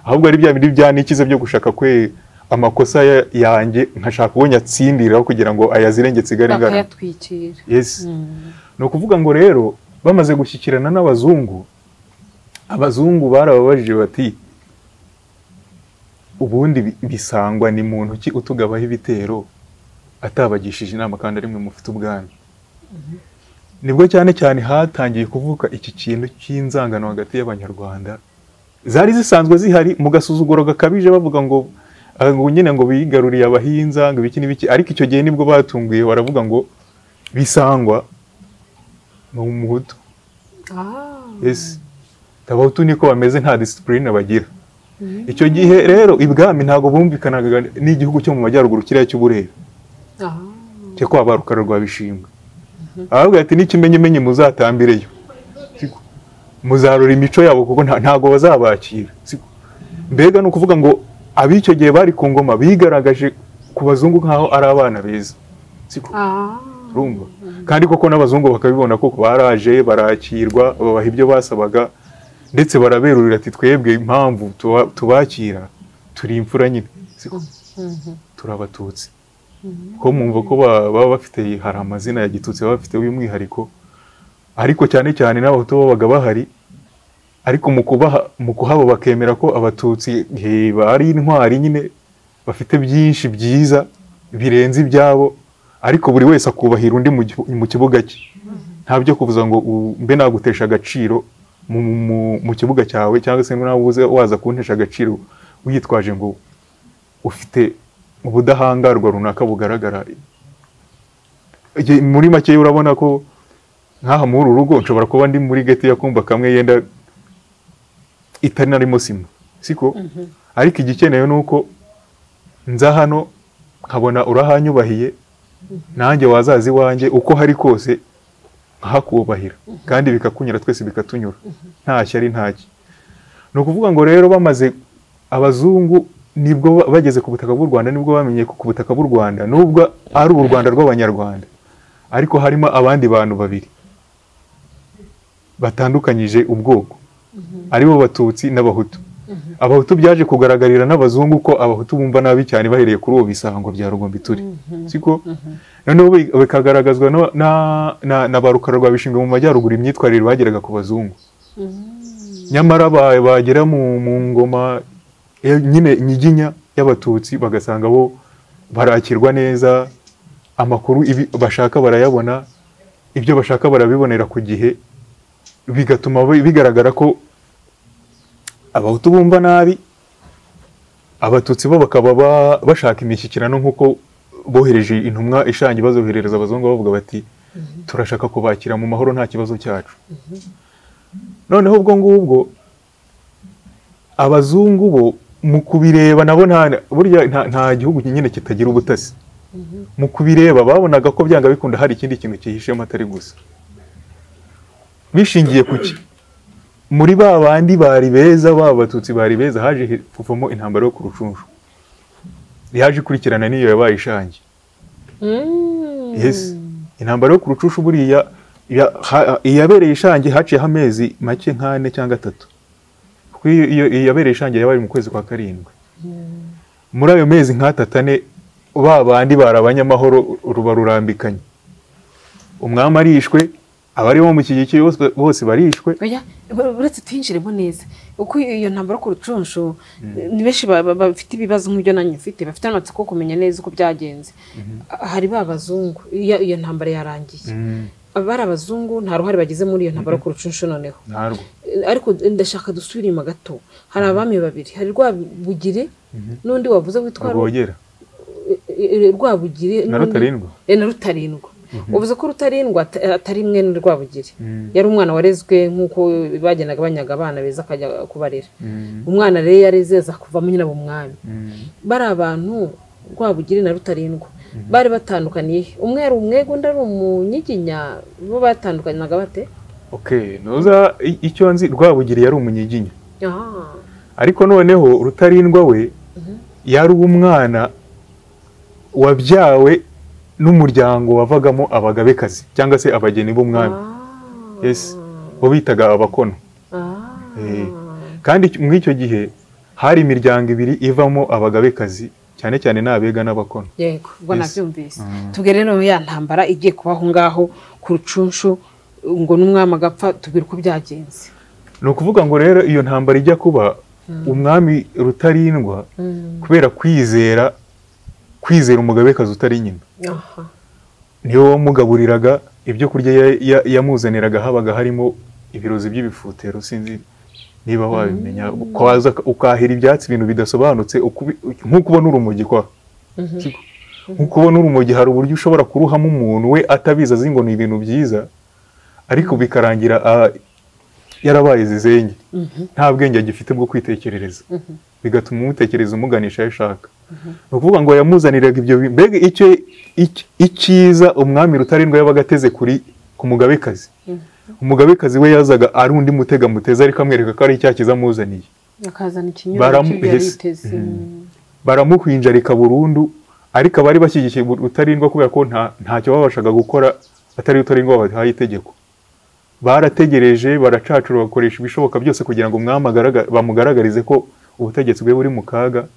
ahubwo ari bya bindi byanikize byo gushaka kwe amakosa ya- yanjye nkashaka uwo nyatsindiraho kugira ngo ayazirenge nsigare ngana bakayatwikira yes Mm. ni ukuvuga ngo rero bamaze gushyikirana n'abazungu abazungu barababajije bati ubundi bi- bisangwa ni muntu ki utugabaho ibitero atabagishije inama kandi ari mwe mufite ubwami nibwo cyane cyane hatangiye kuvuka iki kintu cy'inzangano hagati y'abanyarwanda zari zisanzwe zihari mu gasuzuguro gakabije bavuga ngo ah, ngo nyine ngo bigaruriye abahinza ngo ibiki n'ibiki ariko icyo gihe nibwo batunguye baravuga ngo bisangwa ni umuhutu Ah. yes abahutu niko bameze nta disipurine bagira icyo gihe rero ibwami ntabwo bumvikanaga n'igihugu cyo mu majyaruguru kiriya cy'uburera Ah. cyo kwa ba rukara rwa bishingwe ahubwo ati n'ikimenyimenyi muzatambireyo Siko. muzarora imico yabo kuko nta- ntabwo bazabakira Siko. mbega ni ukuvuga ngo ab'icyo gihe bari ku ngoma bigaragaje ku bazungu nk'aho ari abana beza Siko. Ah. urumva kandi koko n'abazungu bakabibona koko baraje barakirwa babaha ibyo basabaga ndetse baraberurira ati twebwe impamvu tuba- tubakira turi imfura nyine Siko? turi abatutsi ko mwumva ko ba- baba bafite hari amazina ya gitutsi baba bafite y'umwihariko ariko cyane cyane n'abahutu babaga bahari ariko mu kubaha mu kuhaba bakemera ko abatutsi he, bari intwari nyine bafite byinshi byiza birenze ibyabo ariko buri wese akubahira undi mu gihu- mu kibuga cye nta byo kuvuza ngo u- mbe nagutesha agaciro mu, mu- mu kibuga cyawe cyangwa se ngo nawe uze waza kuntesha agaciro witwaje ngo ufite ubudahangarwa runaka bugaragara Igihe- muri make urabona ko nk'aha muri uru rugo nshobora kuba ndi muri geti y'akumba kamwe yenda itari narimo sima siko ariko igikenewe ni uko nza hano nkabona urahanyubahiye nanjye wazaza iwanjye uko hari kose nkahakubahira kandi bikakunyura twese bikatunyura nta shyari ntaki ni ukuvuga ngo rero bamaze abazungu nibwo ba- bageze ku butaka bw'u rwanda nibwo bamenye ko ku butaka bw'u rwanda nubwo ari u rwanda rw'abanyarwanda ariko harimo abandi bantu babiri batandukanyije ubwoko aribo batutsi n'abahutu abahutu byaje kugaragarira n'abazungu ko abahutu bumva nabi cyane bahereye kuri ubu bisango bya rugombi turi siko noneho bi- bikagaragazwa no- na- na- na ba rukara rwa bishingwe mu majyaruguru imyitwarire bageraga ku bazungu nyamara ba- bagera mu mu ngoma ya- nyine nyiginya y'abatutsi bagasanga bo barakirwa neza amakuru ibi- bashaka barayabona ibyo bashaka barabibonera ku gihe bigatuma bi- bigaragara ko abahutu bumva nabi abatutsi bo bakaba ba- bashaka imishyikirano nk'uko bohereje intumwa ishangi bazoherereza abazungu bavuga bati turashaka kubakira mu mahoro nta kibazo cyacu noneho ubwo ngubwo abazungu bo mu kubireba nabo nta burya nta- nta gihugu nyine kitagira ubutasi mu kubireba babonaga ko byanga bikunda hari ikindi kintu cyihishemo atari gusa bishingiye ku ki muri ba bandi bari beza ba batutsi bari beza haje he- kuvamo intambara yo ku rucunshu yaje ikurikirana n'iyo yabaye ishangi Mm. yes intambara yo ku rucushu buriya ya- ha- iyabereye ishangi haciyeho amezi make nk'ane cyangwa atatu kuko iyo- iyo iyabereye ishangi yabaye mu kwezi kwa karindwi muri ayo mezi nk'atatu ane ba bandi barabanye amahoro ruba rurambikanye umwami arishwe abari bamushyigikiye bose- bose barishwe oya ur- uretse tuyinjiremo neza uko iyo ntambara ku rucunshu ni benshi ba- ba- bafite ibibazo nk'ibyo nanjye mfite bafite amatsiko yo kumenya neza uko byagenze A- hari ba bazungu iyo iyo ntambara yarangiye bari abazungu nta ruhare bagize muri iyo ntambara yo ku rucunshu noneho ntarwo Eh, ariko ndashaka dusubire inyuma gato hari abami babiri hari rwabugiri n'undi wavuze witwa Ru- rwogera eh, eh, rwabugiri na n'undi- rutarindwa eh, na rutarindwa uvuze ko rutarindwa ata- atari mwene rwabugiri Mhm. yari umwana warezwe nk'uko bagendaga banyaga abana beza akajya kubarera umwana rero yareze aza kuvamo nyina mu mwami bari abantu rwabugiri na rutarindwa bari batandukaniye he? umwe ari umwega undi ari umunyiginya bo batandukanaga bate ok ntuza i- icyo nzi rwabugiri yari umunyiginya aha ariko noneho rutarindwa we yari uw'umwana wabyawe n'umuryango wavagamo abagabekazi cyangwa se abageni b'umwami Ah. Yes. bo bitaga abakono Ah. Eh, kandi icyo- muri icyo gihe hari imiryango ibiri ivamo abagabekazi cyane cyane ni abega n'abakono yego ubwo Yes. nabyumvise tubwire rero ya ntambara igiye kuba aho ngaho ku rucunshu ngo n'umwami agapfa tubwire uko byagenze ni ukuvuga ngo rero iyo ntambara ijya kuba umwami rutarindwa kubera kwizera kwizera umugabekazi utari nyina Aha. niwe wamugaburiraga ibyo kurya ya- ya- yamuzaniraga habaga harimo ibirozi by'ibifutero sinzi niba wabimenya ukaza ukahira ibyatsi ibintu bidasobanutse ukubi- nk'uko ubona urumogi kwa Siko? nk'uko ubona urumogi hari uburyo ushobora kuruhamo umuntu we atabizi azi ngo ni ibintu byiza ariko bikarangira ah, yarabaye zizenge nta bwenge agifite bwo kwitekerereza bigatuma umutekereza umuganisha aho ashaka ni ukuvuga ngo yamuzaniraga ibyo bi- mbega icyo ic- icyiza umwami rutarindwa yabaga ateze kuri ku mugabekazi umugabekazi we yazaga ari undi mutega muteza ariko amwereka ko ari icyaha cyiza amuzaniye akazana ikinyobwa Baramu- cy'ibyo yari yes. yiteze Mhm. baramuhinjarika burundu ariko abari bashyigikiye rutarindwa kubera ko nta ntacyo babashaga gukora atari rutarindwa babahaye itegeko barategereje baracacura bakoresha ibishoboka byose kugira ngo umwami agaragare- bamugaragarize ko ubutegetsi bwe buri mu kaga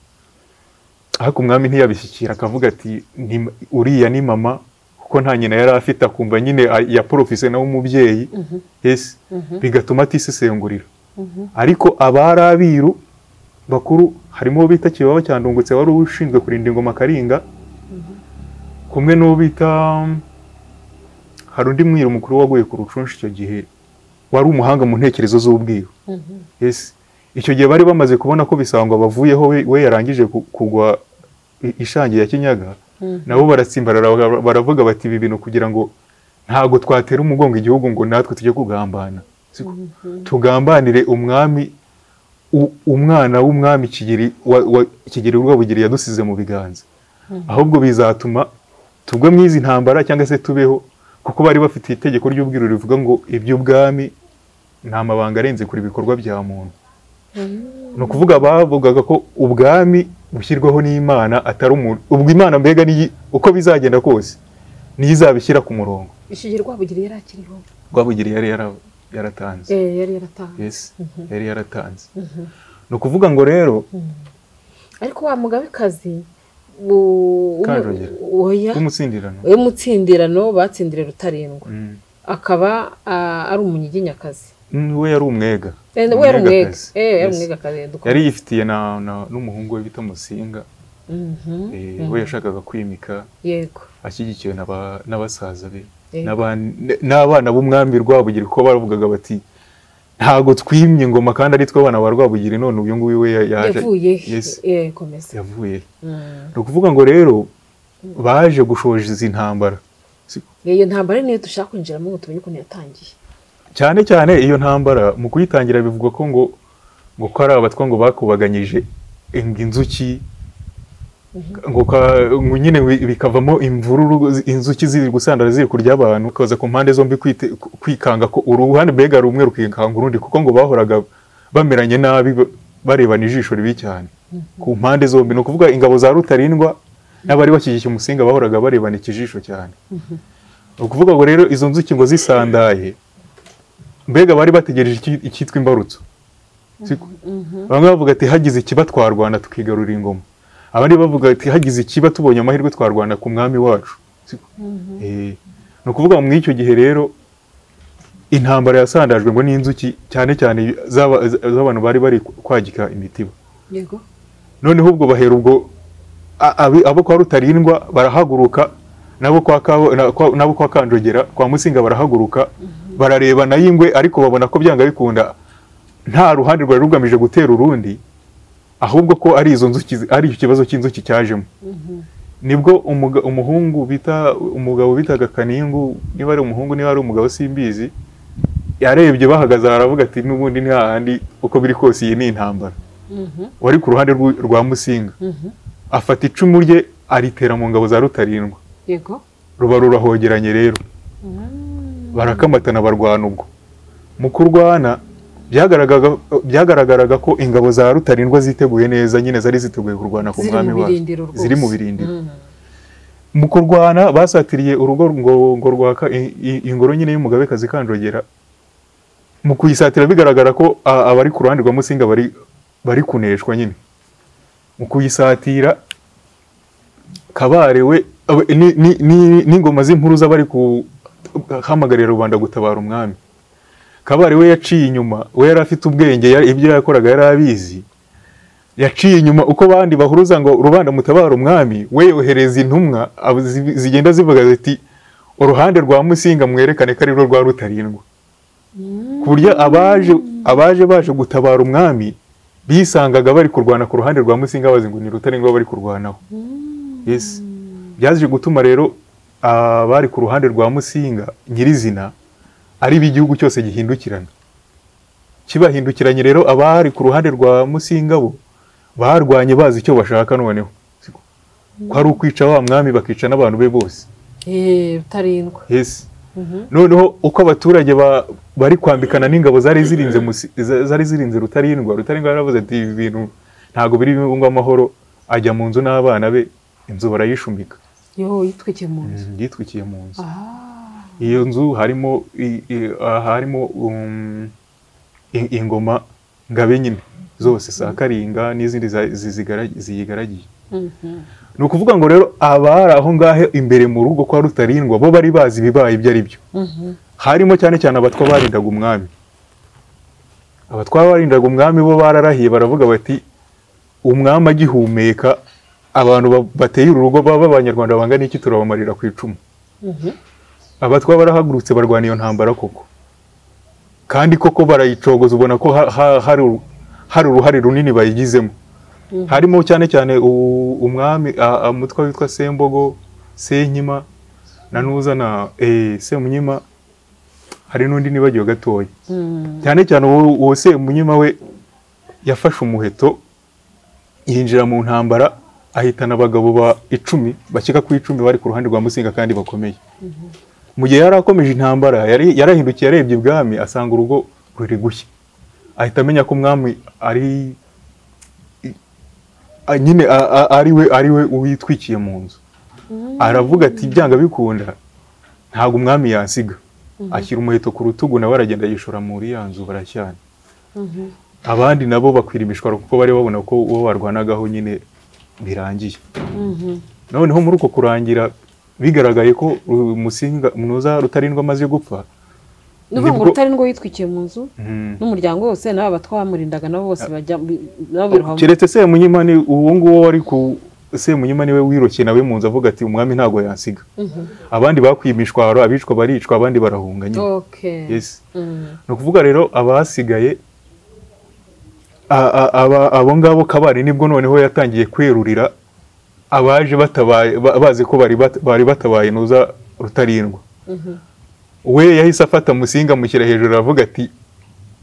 ariko umwami ntiyabishyikira akavuga ati "Ni- uriya ni mama kuko nta nyina yari afite akumva nyine a- ya porofise nawe umubyeyi yes bigatuma atisesengurira ariko abari abiru bakuru harimo uwo bita kibaba cyandungutse wari ushinzwe kurinda ingoma karinga kumwe n'uwo bita hari undi mwiru mukuru waguye ku rucunshi icyo gihe wari umuhanga mu ntekerezo z'ubwiru Yes. icyo gihe bari bamaze kubona ko bisangwa bavuyeho we, we yarangije ku- kugwa i- ishangi ya kinyaga nabo baratsimbarara bara- baravuga bati ibi bintu kugira ngo ntago twatera umugongo igihugu ngo natwe tujye kugambana Siko? tugambanire umwami u- umwana w'umwami kigeri wa- wa- kigeri rwabugiri yadusize mu biganza ahubwo bizatuma tugwe mu izi ntambara cyangwa se tubeho kuko bari bafite itegeko ry'ubwiru rivuga ngo iby'ubwami nta mabanga arenze kure ibikorwa bya muntu ni ukuvuga bavugaga ko ubwami bushyirwaho n'imana atari umuntu ubwo imana mbega niyi- uko bizagenda kose niyo izabishyira ku murongo ishyigiye rwabugiri yari akiriho rwabugiri yari yara- yaratanze Eh, yari yaratanze yes yari yaratanze ni ukuvuga ngo rero ariko wa mugabekazi bu- umu- Kanjogera. oya w'umutsindirano we mutsindirano batsindire rutarindwa Mm. akaba ah, ari umunyiginyakazi Mm, we yari umwega Eh, we yari umwega Umwegakazi. Eh, yari Yes. umwegakazi dukora. yari yifitiye na- na- n'umuhungu we bita musinga Mhm. Eh, we yashakaga kwimika yego ashyigikiwe n'aba- n'abasaza be Yego. n'aban- n'abana b'umwami rwabugiri kuko bavugaga bati ntago twimye ngoma kandi ari twe abana ba rwabugiri none uyu nguyu we ya- yaje yavuye Yes, eh, komeza yavuye he? Mm. ni ukuvuga ngo rero baje gushoza izi ntambara Siko? iyo ntambara niyo dushaka kwinjiramo ngo tumenye ukuntu yatangiye cyane cyane iyo ntambara mu kuyitangira bivugwa ko ngo ngo ko ari abatwa ngo bakubaganyije ngo inzuki ngo ka- ngo nyine bi- bikavamo imvururu inzuki ziri gusandara ziri kurya abantu ukaza ku mpande zombi kwite- kwikanga ko uruhande mbega rumwe rukikanga urundi kuko ngo bahoraga bameranye nabi ba- barebana ijisho ribi cyane ku mpande zombi ni ukuvuga ingabo za rutarindwa n'abari bakigikiye umusinga bahoraga barebana ikijisho cyane ni ukuvuga ngo rero izo nzuki ngo zisandaye mbega bari bategereje iki- icyitwa imbarutso Siko? bamwe bavuga ati hagize ikiba twarwana tukigarurira ingoma abandi bavuga ati hagize ikiba tubonye amahirwe twarwana ku mwami wacu Siko? Eh, ni ukuvuga ngo muri icyo gihe rero intambara yasandajwe ngo n'inzuki cyane cyane z'aba- z'abantu bari bari kwagika imitiba yego noneho ubwo bahera ubwo a- abi- abo kwa rutarindwa barahaguruka nabo kwa Kabu- na- kwa- nabo kwa kanjogera kwa musinga barahaguruka barareba nayo ingwe ariko babona ko byanga bikunda nta ruhande rwari rugamije gutera urundi ahubwo ko ari izo nzuki zi- ari icyo kibazo cy'inzuki cyajemo nibwo umuga- umuhungu bita umugabo bitaga kaningu niba ari umuhungu niba ari umugabo simbizi yarebye bahagaze aha aravuga ati n'ubundi ni hahandi uko biri kose iyi ni intambara wari ku ruhande rw'u- rwa musinga afata icumu rye aritera mu ngabo za rutarindwa yego ruba rurahogeranye rero barakamatana barwana ubwo mu kurwana byagaragaraga- byagaragaraga ko ingabo za rutarindwa ziteguye neza nyine zari ziteguye kurwana ku Ziri mwami mu wazo birindiro rwose. ziri mu birindiro mu kurwana basatiriye urugo ngo ngo rwaka i- i- ingoro nyine y'umugabekazi kanjogera mu kuyisatira bigaragara ko a- abari ku ruhande rwa musinga bari bari kuneshwa nyine mu kuyisatira kabare we abe- ni- ni- ni- n'ingoma z'impuruza bari guhamagarira rubanda gutabara umwami kabare we yaciye inyuma we yari afite ubwenge yari- ibyo yakoraga yari abizi yaciye inyuma uko abandi bahuruza ngo rubanda mutabara umwami we yohereza intumwa abo zi- zigenda zivuga ziti uruhande rwa musinga mwerekane ko ari rwo rwa rutarindwa ku buryo abaje abaje baje gutabara umwami bisangaga bari kurwana ku ruhande rwa musinga bazi ngo ni rutarindwa bari kurwanaho yes byaje gutuma rero abari ku ruhande rwa musinga nyirizina ari igihugu cyose gihindukirana kibahindukiranye rero abari ku ruhande rwa musinga bo barwanye bazi icyo bashaka noneho Siko. ko ari ukwica wa mwami bakica n'abantu be bose Eh, Rutarindwa yes noneho uko abaturage ba- bari kwambikana n'ingabo zari zirinze Musi- za- zari zirinze rutarindwa rutarindwa yaravuze ati ibi bintu ntabwo biri bibungwe amahoro ajya mu nzu n'abana be inzu barayishumika yo yitwikiye mu nzu yitwikiye mu nzu Ah, iyo nzu harimo i- i- ah, harimo um, i- ingoma ngabe nyine zose za karinga n'izindi za- zizigara- ziyigaragiye mhm. ni ukuvuga ngo rero abari aho ngaho imbere mu rugo kwa rutarindwa bo bari bazi ibibaye ibyo ari byo Mhm. harimo cyane cyane abatwa barindaga umwami abatwa barindaga umwami bo bararahiye baravuga bati umwami agihumeka abantu ba- bateye uru rugo baba abanyarwanda bangana iki turabamarira ku icumu abatwa barahagurutse barwana iyo ntambara koko kandi koko barayicogoza ubona ko ha- ha- hari uru- hari uruhare runini bayigizemo harimo cyane cyane u- umwami a- a- umutwa witwa sembogo senkima na nuza na eh, semunyima hari n'undi nibagiwe gatoya Mm. cyane cyane uwo uwo semunyima we yafashe umuheto yinjira mu ntambara ahitana abagabo ba icumi bakeka ku icumi bari ku ruhande rwa musinga kandi bakomeye mu gihe yari akomeje intambara yari yarahindukiye arebye ibwami asanga urugo ruri gushya ahita amenya ko umwami ari i- a- nyine a- a- ari we ari we uwitwikiye mu nzu aravuga ati byanga bikunda ntabwo umwami yansiga ashyira umuheto ku rutugu nawe aragenda yishora muri ya nzu barashyana abandi nabo bakwira imishwaro kuko bari babona ko uwo barwanagaho nyine birangiye noneho muri uko kurangira bigaragaye ko Ru- musinga munoza rutarindwa amaze gupfa ni ukuvuga ngo nibwo- rutarindwa yitwikiye mu nzu mm, n'umuryango wose n'aba batwamurindaga nabo bose bajya bi- nabo birohamo keretse semunyima ni uwo nguwo wari ku semunyima niwe wirokeye nawe mu nzu avuga ati umwami ntabwo yansiga abandi bakwiye imishwaro abicwa baricwa abandi barahunga nyine Okay. Yes. Mm. ni ukuvuga rero abasigaye a- a- aba- abo ngabo kabari nibwo noneho yatangiye kwerurira abaje batabaye ba- bazi ko bari bat- bari batabaye nuza rutarindwa we yahise afata musinga mushyira hejuru aravuga ati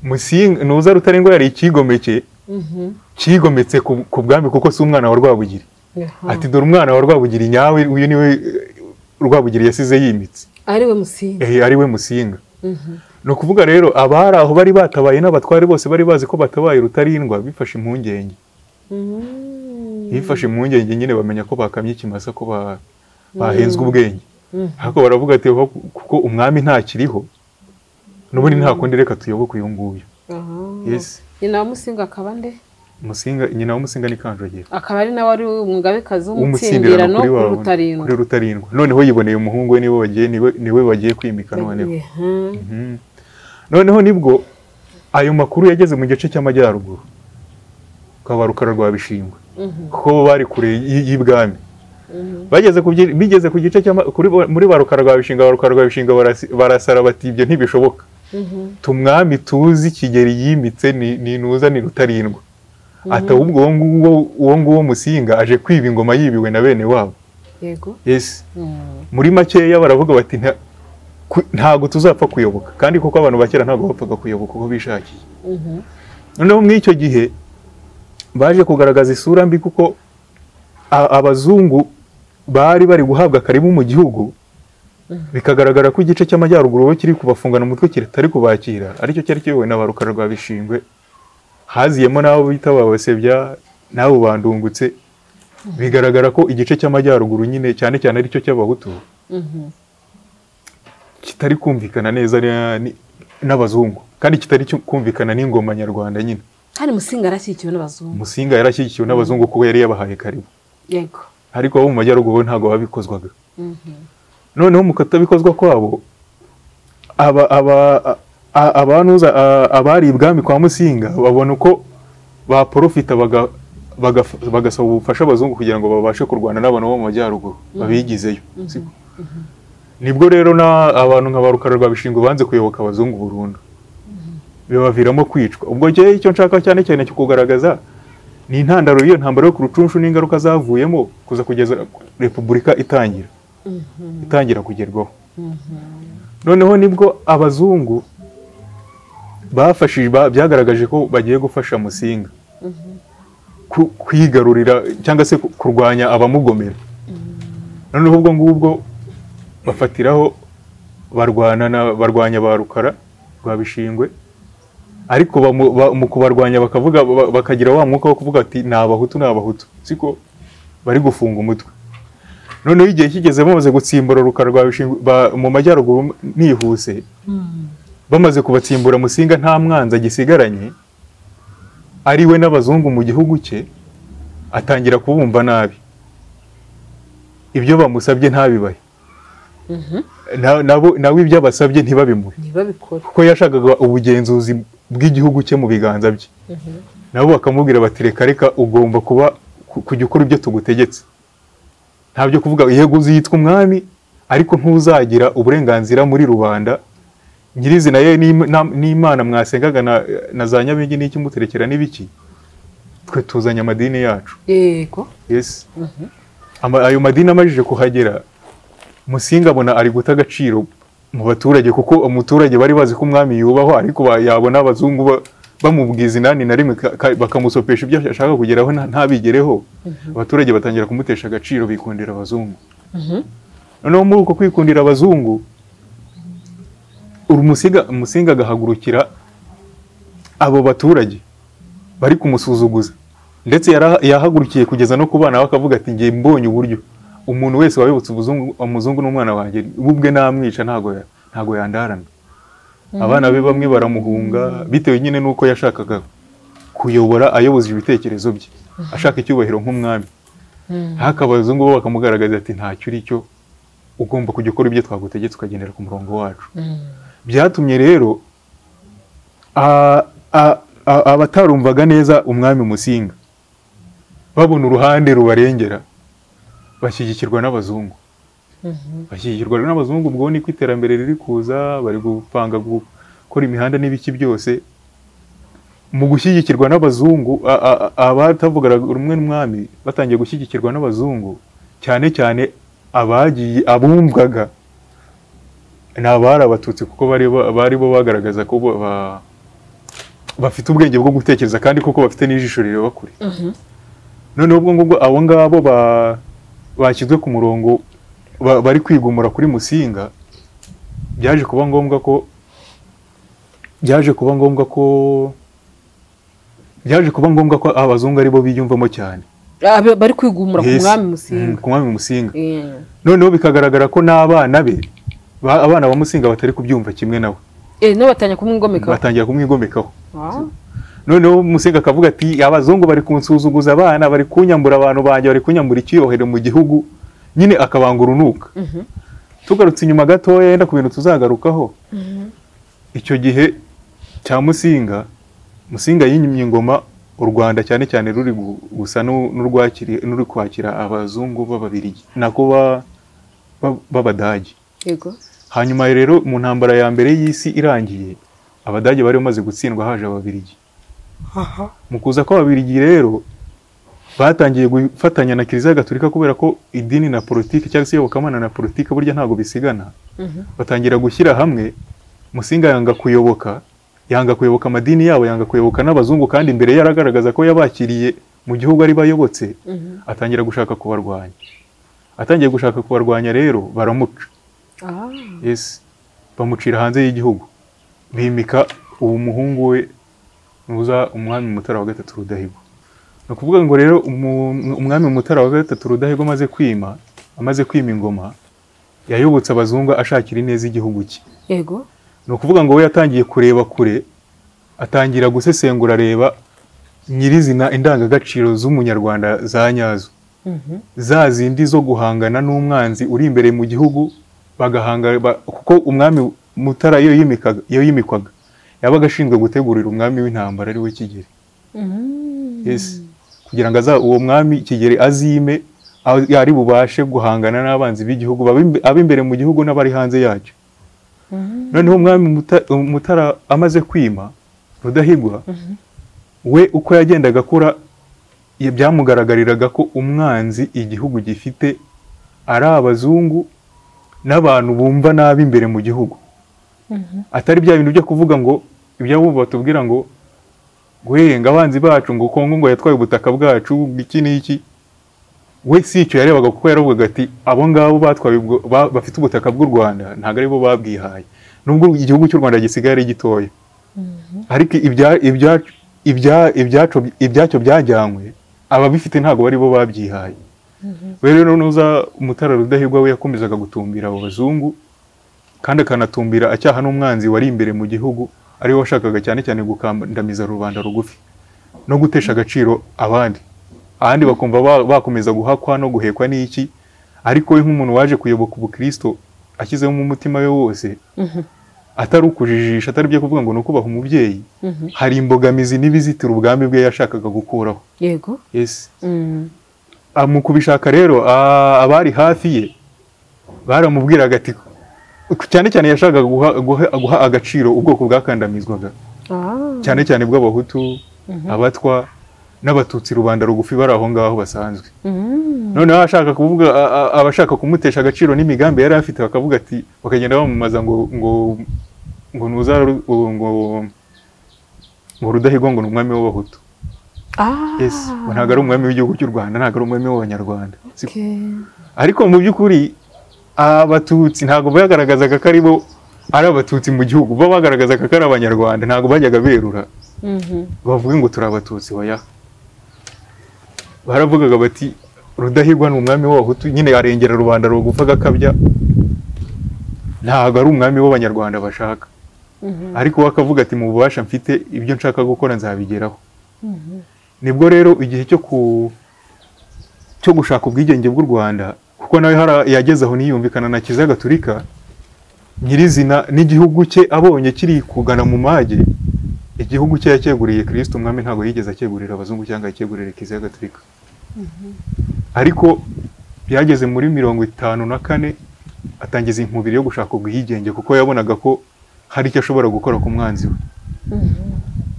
musinga nuza rutarindwa yari ikigomeke Mhm. kigometse ku ku bwami kuko si umwana wa rwabugiri Aha. ati dore umwana wa rwabugiri nyawe uyu niwe eh, rwabugiri yasize yimitse ari we musinga Eh, ari we musinga ni ukuvuga rero abari aho bari batabaye n'abatware bose bari bazi ko batabaye rutarindwa bifashe impungenge bifashe impungenge nyine bamenya ko bakamye ikimasa ko ba- bahenzwe ubwenge ariko baravuga ati "Ho- kuko umwami ntakiriho n'ubundi nta kundi reka tuyoboke uyu nguyu Aha. Yes. nyina wa musinga akaba nde musinga nyina w'umusinga ni kanjogera akaba ari nawe ari umugabekazi w'umutsindirano w'umutsindirano kuri kuri wawe kuri rutarindwa rutarindwa noneho yiboneye umuhungu we niwe bagiye niwe- niwe bagiye kwimika noneho Mhm. Mhm. noneho nibwo ayo makuru yageze mu gice cy'amajyaruguru ukaba rukara rwa bishingwe kuko bo bari kure y- y'ibwami bageze ku byi- bigeze ku gice cy'ama- kuri bo- muri ba rukara rwa bishinga ba rukara rwa bishinga barasi- barasara bati ibyo ntibishoboka tumwami tuzi kigeri yimitse ni ni ntuza ni rutarindwa ati ahubwo uwo nguwo uwo nguwo musinga aje kwiba ingoma yibiwe na bene wabo yego yes Mm. muri makeya baravuga bati "Nta- ku- ntabwo tuzapfa kuyoboka kandi kuko abantu ba kera ntabwo bapfaga kuyoboka uko bishakiye Mhm. noneho muri icyo gihe baje kugaragaza isura mbi kuko a- abazungu bari bari guhabwa karibu mu gihugu bikagaragara ko igice cy'amajyaruguru bo kiri kubafungana umutwe kitari kubakira aricyo cyari kiyobowe na ba rukara rwa bishingwe haziyemo n'abo bita ba basebya n'abo bandungutse bigaragara ko igice cy'amajyaruguru nyine cyane cyane aricyo cy'abahutu kitari kumvikana neza na- ni- n'abazungu kandi kitari cyu- kumvikana n'ingoma nyarwanda nyine kandi musinga arashyigikiwe n'abazungu musinga yarashyigikiwe n'abazungu kuko yari yabahaye karibu yego ariko abo mu majyaruguru bo ntabwo babikozwaga noneho mu katabikozwa kwabo aba aba a- abanuza a- abari ibwami kwa musinga babona uko baporofita baga- baga- bagasaba ubufasha abazungu kugira ngo babashe kurwana n'abantu bo mu majyaruguru babigizeyo siko? nibwo rero na abantu nka ba rukara rwa bishingo banze kuyoboka abazungu burundu bibaviramo kwicwa ubwo njyewe icyo nshaka cyane cyane cyo kugaragaza ni intandaro y'iyo ntambara yo ku rucunshu n'ingaruka zavuyemo kuza kugeza repubulika itangira itangira kugerwaho noneho nibwo abazungu bafashije ba- byagaragaje ko bagiye gufasha musinga ku- kwigarurira cyangwa se ku- kurwanya abamugomera noneho ubwo ngubwo bafatiraho barwana na- barwanya ba rukara rwa bishingwe ariko bamu- ba- mu kubarwanya bakavuga ba- bakagira wa mwuka wo kuvuga ati ni abahutu ni abahutu siko bari gufunga umutwe noneho igihe kigeze bamaze gutsimbura rukara rwa bishingwe ba- mu majyaruguru nihuse bamaze kubatsimbura musinga nta mwanzi agisigaranye ari we n'abazungu mu gihugu cye atangira kubumva nabi ibyo bamusabye ntabibahe Na- nabo- nawe ibyo abasabye ntibabimuhe ntibabikore kuko yashakaga ubugenzuzi bw'igihugu cye mu biganza bye nabo bakamubwira bati reka reka ugomba kuba ku- kujya ukora ibyo tugutegetse ntabyo kuvuga yego uzitwa umwami ariko ntuzagira uburenganzira muri rubanda nyirizina ye n'im- na- n'imana mwasengaga na- na za nyabingi n'iki muterekera n'ibiki twe tuzanye amadini yacu yego yes Ama- ayo madini amajije kuhagera musinga abona ari guta agaciro mu baturage kuko umuturage bari bazi ko umwami yubahwa ariko ba- yabona abazungu ba- bamubwiza inani na rimwe ka- ka- bakamusopesha ibyo ashaka kugeraho nta- ntabigereho abaturage batangira kumutesha agaciro bikundira abazungu noneho muri uko kwikundira abazungu urumusiga musinga agahagurukira abo baturage bari kumusuzuguza ndetse yara- yahagurukiye kugeza no ku bana we akavuga ati ngiye mbonye uburyo umuntu wese wayobotse ubuzungu- umuzungu n'umwana wanjye we ubwe namwica ntago ya- ntago yandarana abana be bamwe baramuhunga bitewe nyine n'uko yashakaga kuyobora ayoboza ibitekerezo bye ashaka icyubahiro nk'umwami haka abazungu bo bakamugaragaza ati ntacyo uri cyo ugomba kujya ukora ibyo twagutegetse ukagendera ku murongo wacu byatumye rero a- a- a- abatarumvaga neza umwami musinga babona uruhande rubarengera bashyigikirwa n'abazungu bashyigikirwa n'abazungu ubwo niko iterambere riri kuza bari gupanga gukora imihanda n'ibiki byose mu gushyigikirwa n'abazungu a- a- a- abatavugaga rumwe n'umwami batangiye gushyigikirwa n'abazungu cyane cyane abagiye abumvaga ni abari abatutsi kuko bari ba- bari bo bagaragaza ko bo- ba- bafite ubwenge bwo gutekereza kandi koko bafite n'ijisho rireba kure noneho ubwo ngubwo abo ngabo ba- bashyizwe ku murongo ba- bari kwigumura kuri musinga byaje kuba ngombwa ko byaje kuba ngombwa ko byaje kuba ngombwa ko abazungu ari bo biyumvamo cyane Ah, ba- bari kwigumura ku Yes. mwami Mm, musinga ku mwami musinga Yeah. noneho bikagaragara ko n'abana be ba- abana ba musinga batari kubyumva kimwe nawe Eh, nabo batanya kumwigomeka batangira kumwigomekaho Wow. noneho musinga akavuga ati abazungu bari kunsuzuguza abana bari kunyambura abantu banjye bari kunyambura icyiyuhahiro mu gihugu nyine akabanga urunuka tugarutse inyuma gatoya yenda ku bintu tuzagarukaho icyo gihe cya musinga musinga yimye ingoma u rwanda cyane cyane ruri gu- gusa n'u- n'urwakiri- n'uri kwakira abazungu b'ababirigi nako ba- ba- b'abadage yego hanyuma rero mu ntambara ya mbere y'isi irangiye abadage bari bamaze gutsindwa haje ababirigi mu kuza kw'ababirigi rero batangiye gufatanya na kiliziya gatolika kubera ko idini na politiki cyangwa se iyobokamana na politiki burya ntabwo bisigana batangira gushyira hamwe musinga yanga kuyoboka yanga kuyoboka amadini yabo yanga kuyoboka n'abazungu kandi imbere ye aragaragaza ko yabakiriye mu gihugu ari bayobotse atangira gushaka kubarwanya atangiye gushaka kubarwanya rero baramuca Ah, yes bamucira hanze y'igihugu bimika uwo muhungu we nuza umwami mutara wa gatatu rudahigwa ni ukuvuga ngo rero umu- umwami mutara wa gatatu rudahigwa amaze kwima amaze kwima ingoma yayobotse abazungu ashakira ineza igihugu cye yego ni ukuvuga ngo we yatangiye kureba kure atangira gusesengura areba nyirizina indangagaciro z'umunyarwanda za nyazo za zindi zo guhangana n'umwanzi uri imbere mu gihugu bagahanga ba- kuko umwami mutara iyo yimikaga- iyo yimikwaga yabaga ashinzwe gutegurira umwami w'intambara ari we kigeri Yes. kugira ngo aza uwo mwami kigeri azime a- ari bubashe guhangana n'abanzi b'igihugu babe imbe- abe imbere mu gihugu n'abari hanze yacyo noneho umwami Muta- mutara amaze kwima rudahigwa we uko yagendaga akura ya- byamugaragariraga ko umwanzi igihugu gifite ari abazungu n'abantu bumva nabi imbere mu gihugu atari bya bintu byo kuvuga ngo ibyabo batubwira ngo guhenga abanzi bacu ngo kongo ngo yatwaye ubutaka bwacu ngo iki n'iki we si icyo yarebaga kuko yaravugaga ati abo ngabo batwaye ubwo- ba- bafite ubutaka bw'u rwanda ntabwo ari bo babwihaye nubwo igihugu cy'u rwanda gisigaye ari gitoya ariko ibya- ibya- ibya- ibyacu- ibyacyo byajyanywe ababifite ntabwo bari bo babyihaye we rero nuza umutara rudahigwa we yakomezaga gutumbira abo bazungu kandi akanatumbira acyaha n'umwanzi wari imbere mu gihugu ariwe washakaga cyane cyane gukandamiza rubanda rugufi no gutesha agaciro abandi ahandi bakumva ba- bakomeza guhakwa no guhekwa n'iki ariko we nk'umuntu waje kuyoboka ubukristo ashyizemo umutima we wose atari ukujijisha atari ibyo kuvuga ngo ni ukubaha umubyeyi hari imbogamizi n'ibizitira ubwami bwe yashakaga gukuraho yego Yes. Ah, mu kubishaka rero ah, abari hafi ye baramubwiraga ati cyane cyane yashakaga guha, guha- guha agaciro ubwoko bwakandamizwaga Ah, cyane cyane bw'abahutu abatwa n'abatutsi rubanda rugufi bari aho ngaho basanzwe noneho ashaka kuvuga a- a- abashaka kumutesha agaciro n'imigambi yari afite bakavuga ati bakagenda bamamaza ngo ngo ngo nuza Ru- ngo ngo rudahigwa ngo ni umwami w'abahutu ah, yes ngo ntabwo ari umwami w'igihugu cy'u rwanda ntabwo ari umwami w'abanyarwanda Si- okay. ariko mu by'ukuri abatutsi ntabwo bagaragazaga ko ari bo ari abatutsi mu gihugu bo bagaragazaga ko ari abanyarwanda ntabwo bajyaga berura bavuge ngo turi abatutsi baya baravugaga bati rudahigwa ni umwami w'abahutu nyine arengera rubanda rugufa agakabya ntabwo ari umwami w'abanyarwanda bashaka ariko we akavuga ati mu bubasha mfite ibyo nshaka gukora nzabigeraho nibwo rero igihe cyo ku cyo gushaka ubwigenge bw'u Rwanda kuko nawe hara- yageze aho niyumvikana na Kiliziya Gatulika nyirizina n'igihugu cye abonye kiri kugana mu mage igihugu cye yacyeguriye Kristo umwami ntabwo yigeze acyegurira abazungu cyangwa yacyegurira Kiliziya Gatulika ariko byageze muri mirongo itanu na kane atangiza inkubiri yo gushaka ubwigenge kuko yabonaga ko hari icyo ashobora gukora ku mwanzi we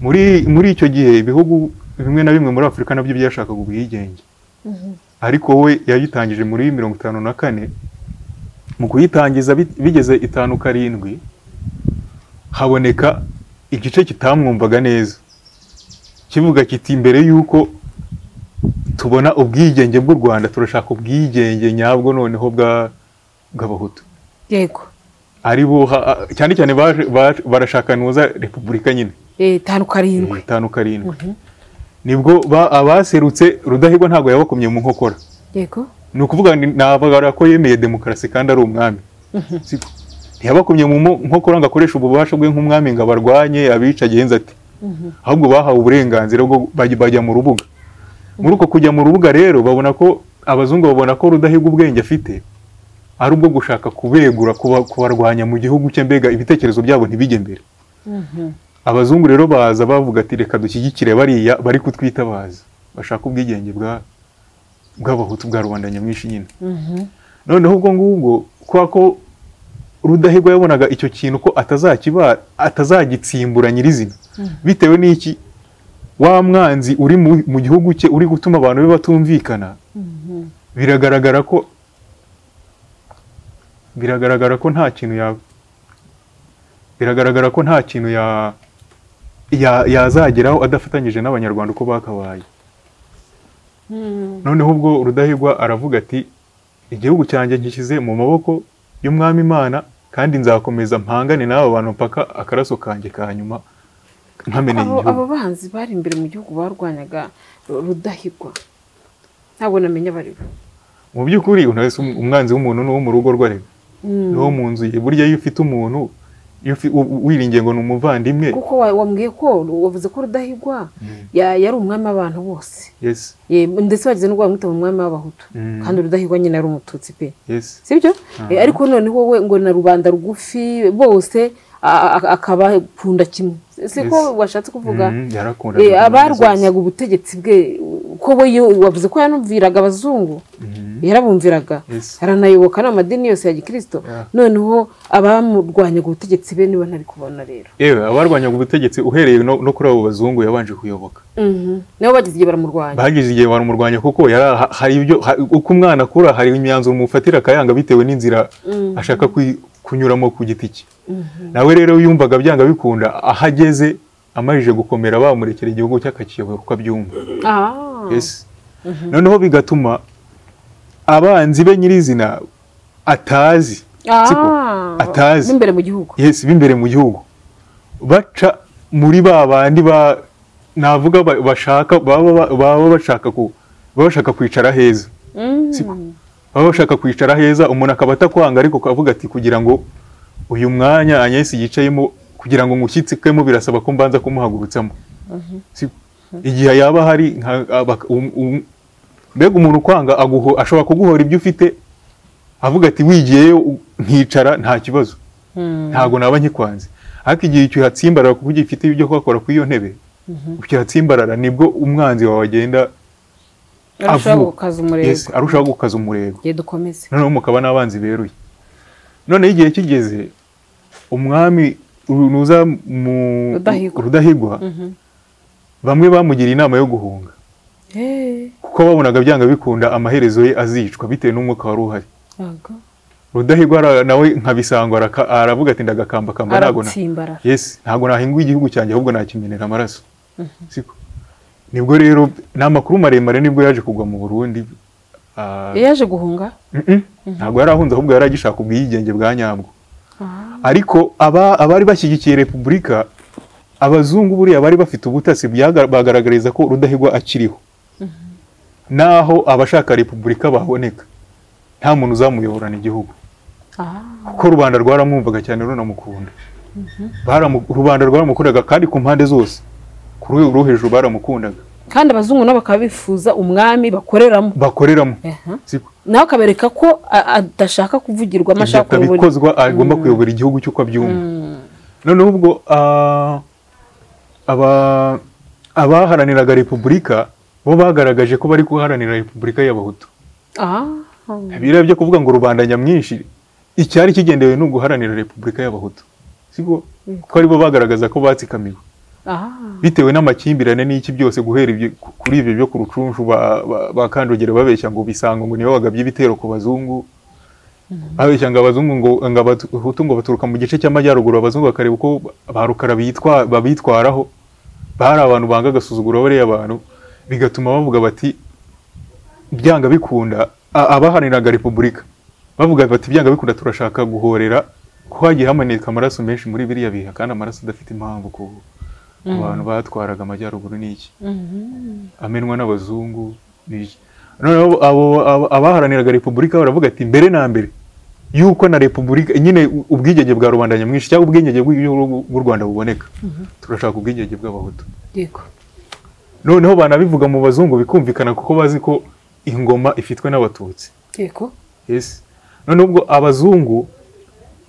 muri muri icyo gihe ibihugu bimwe na bimwe muri afurika nabyo byashakaga ubwigenge ariko we yayitangije muri mirongo itanu na kane mu kuyitangiza bi- bigeze itanu karindwi haboneka igice kitamwumvaga neza kivuga kiti mbere y'uko tubona ubwigenge bw'u rwanda turashaka ubwigenge nyabwo noneho bwa- bw'abahutu yego ari bo ha- cyane cyane baje- baje- barashaka nuza repubulika nyine Eh, tanu karindwi itanu karindwi nibwo ba- abaserutse rudahigwa ntabwo yabakomye mu nkokora yego ni ukuvuga ni- navuga ko yemeye demokarasi kandi ari umwami Siko. ntiyabakomye mu mo- nkokora ngo akoreshe ububasha bwe nk'umwami ngo abarwanye abica agenza ati ahubwo bahawe uburenganzira bwo bajya bajya mu rubuga muri uko kujya mu rubuga rero babona ko abazungu babona ko rudahigwa ubwenge afite ari ubwo gushaka kubegura kuba- kubarwanya mu gihugu cye mbega ibitekerezo byabo ntibijye mbere abazungu rero baza bavuga ati reka dushyigikire bariya bari kutwitabaza bashaka ubwigenge bwa bw'abahutu bwa rubanda nyamwinshi nyine noneho ubwo ngubwo kubera ko rudahigwa yabonaga icyo kintu ko atazakiba atazagitsimbura nyirizina bitewe n'iki wa mwanzi uri mu mu gihugu cye uri gutuma abantu be batumvikana biragaragara ko biragaragara ko nta kintu ya biragaragara ko nta kintu ya ya- yazageraho adafatanyije n'abanyarwanda uko bakabaye noneho ubwo rudahigwa aravuga ati igihugu cyanjye nkishyize mu maboko y'umwami imana kandi nzakomeza mpangane n'aba bantu mpaka akaraso kanjye ka nyuma nkameneye Abo- igihugu abo banzi bari imbere mu gihugu barwanyaga Ru- rudahigwa ntabwo namenya abari bo mu by'ukuri unahise um- umwanzi w'umuntu ni uwo mu rugo rwarega ni uwo mu nzu ye burya iyo ufite umuntu iyo ufi- u- u- wiringiye ngo ni umuvandimwe kuko wa- wambwiye ko wavuze ko rudahigwa ya- yari umwami w'abantu bose yes Ye, ndetse bageze n'ubwo bamwita umwami w'abahutu Mm. kandi rudahigwa nyine ari umututsi pe yes sibyo ariko noneho we ngo na rubanda rugufi bose a- a- akabakunda kimwe siko Yes. washatse kuvuga Mhm, yarakunda Eh, rubanda abarwanyaga ubutegetsi bwe ko we yo- wavuze ko yanumviraga abazungu Mhm. yarabumviraga Yes. aranayoboka n'amadini yose ya gikirisito Yeah. noneho abamurwanyaga ubutegetsi be niba ntari kubona rero yewe abarwanyaga ubutegetsi uhereye no no kuri abo bazungu yabanje kuyoboka Mhm. nabo bagize igihe baramurwanya bagize igihe baramurwanya kuko yara- ha- hari ibyo ha- uko umwana akura hari imyanzuro umufatira akayanga bitewe n'inzira ashaka kwi- kunyuramo ku giti cye nawe rero yumvaga byanga bikunda aho ageze amajije gukomera bamurekera igihugu cye akakiyobora uko abyumva Ah. Yes. noneho bigatuma abanzi be nyirizina atazi Ah. siko atazi n'imbere mu gihugu yes b'imbere mu gihugu baca muri ba bandi ba navuga ba- bashaka baba ba- baba bashaka ku baba bashaka kwicara heza Mhm. siko baba bashaka kwicara heza umuntu akaba atakwanga ariko akavuga ati kugira ngo uyu mwanya Agnes yicayemo kugira ngo ngushyitsikemo birasaba ko mbanza kumuhagurutsamo Siko. igihe yaba hari nka- abak- um- um- mbega umuntu ukwanga aguho- ashobora kuguhora ibyo ufite avuga ati wigiyeyo u- nkicara nta kibazo ntabwo naba nkikwanze ariko igihe ukihatsimbarara kuko ugifite ibyo kuhakora kuri iyo ntebe ukihatsimbarara nibwo umwanzi wawe agenda arushaho avuga. gukaza umurego Yes, arushaho gukaza umurego igihe dukomeze noneho mukaba n'abanzi beruye noneho igihe kigeze umwami ruza mu Rudahigwa. rudahigwa bamwe bamugiriye inama yo guhunga Hey. kuko babonaga byanga bikunda amaherezo ye azicwa bitewe n'umwuka wari uhari Ntabwo. rudahigwa ara- nawe nkabisangwa araka- aravuga ati ndagakambakamba ntabwo na- aratsimbarara yes ntabwo nahingwa igihugu cyanjye ahubwo nakimenera amaraso siko nibwo rero ni amakuru maremare nibwo yaje kugwa mu burundi ah, Iyo yaje guhunga Mm-mm. ntabwo yari ahunze ahubwo yari agishaka ubwigenge bwa nyabwo ariko aba- abari bashyigikiye repubulika abazungu buriya bari bafite ubutasi byaga- bagaragariza ko rudahigwa akiriho naho abashaka repubulika baboneka nta muntu uzamuyoborana igihugu Ah. kuko rubanda rwaramwumvaga cyane runamukunda Baramu- rubanda rwaramukundaga kandi ku mpande zose ku rwego rwo hejuru baramukundaga kandi abazungu nabo bakaba bifuza umwami bakoreramo bakoreramo Aha. siko nawe akabereka ko a- adashaka kuvugirwa ibyo amashaka kuyobora atabikozwa agomba kuyobora igihugu cy'uko abyumva noneho ubwo ah, aba- abaharaniraga repubulika bo bagaragaje ko bari guharanira repubulika y'abahutu Ah. biriya byo kuvuga ngo rubanda nyamwinshi icyari kigendewe ni uguharanira repubulika y'abahutu siko ko aribo bagaragaza ko batsikamiwe Ah. bitewe n'amakimbirane n'iki byose guhera ibyo- ku- kuri ibyo byo ku rucunshu ba- ba- bakandogera babeshya ngo bisanga ngo nibo bagabye ibitero ku bazungu babeshya ngo abazungu ngo ngo abahutu ngo baturuka mu gice cy'amajyaruguru abazungu bakareba uko ba rukara bitwa- babitwaraho bari abantu banga agasuzuguro bariya abantu bigatuma bavuga bati byanga bikunda a- abaharaniraga repubulika bavuga bati byanga bikunda turashaka guhorera ko hagiye hamaneka amaraso menshi muri biriya biha kandi amaraso adafite impamvu ku ku bantu batwaraga amajyaruguru n'iki amenwa n'abazungu n'iki noneho abo abo- abaharaniraga repubulika baravuga ati mbere na mbere yuko na repubulika nyine u- ubwigenge bwa rubanda nyamwinshi cyangwa ubwigenge bw'igihugu bw'u rwanda buboneka turashaka ubwigenge bw'abahutu Yego. noneho banabivuga mu bazungu bikumvikana kuko bazi ko ingoma ifitwe n'abatutsi Yego. yes noneho ubwo abazungu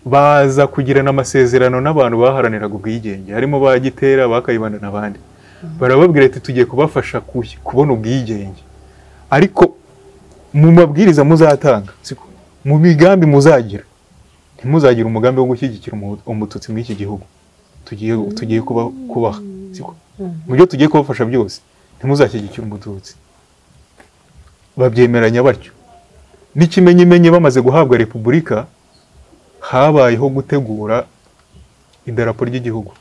baza kugirana amasezerano n'abantu baharaniraga ubwigenge harimo ba gitera ba kayibanda n'abandi barababwira ati tugiye kubafasha ku- kubona ubwigenge ariko mu mabwiriza muzatanga siko, mu migambi muzagira ntimuzagire umugambi wo gushyigikira umu- umututsi muri iki gihugu tugiye tugiye kuba kubaha siko. mu byo tugiye kubafasha byose ntimuzashyigikire umututsi babyemeranya batyo n'ikimenyimenyi bamaze guhabwa repubulika habayeho gutegura idarapo ry'igihugu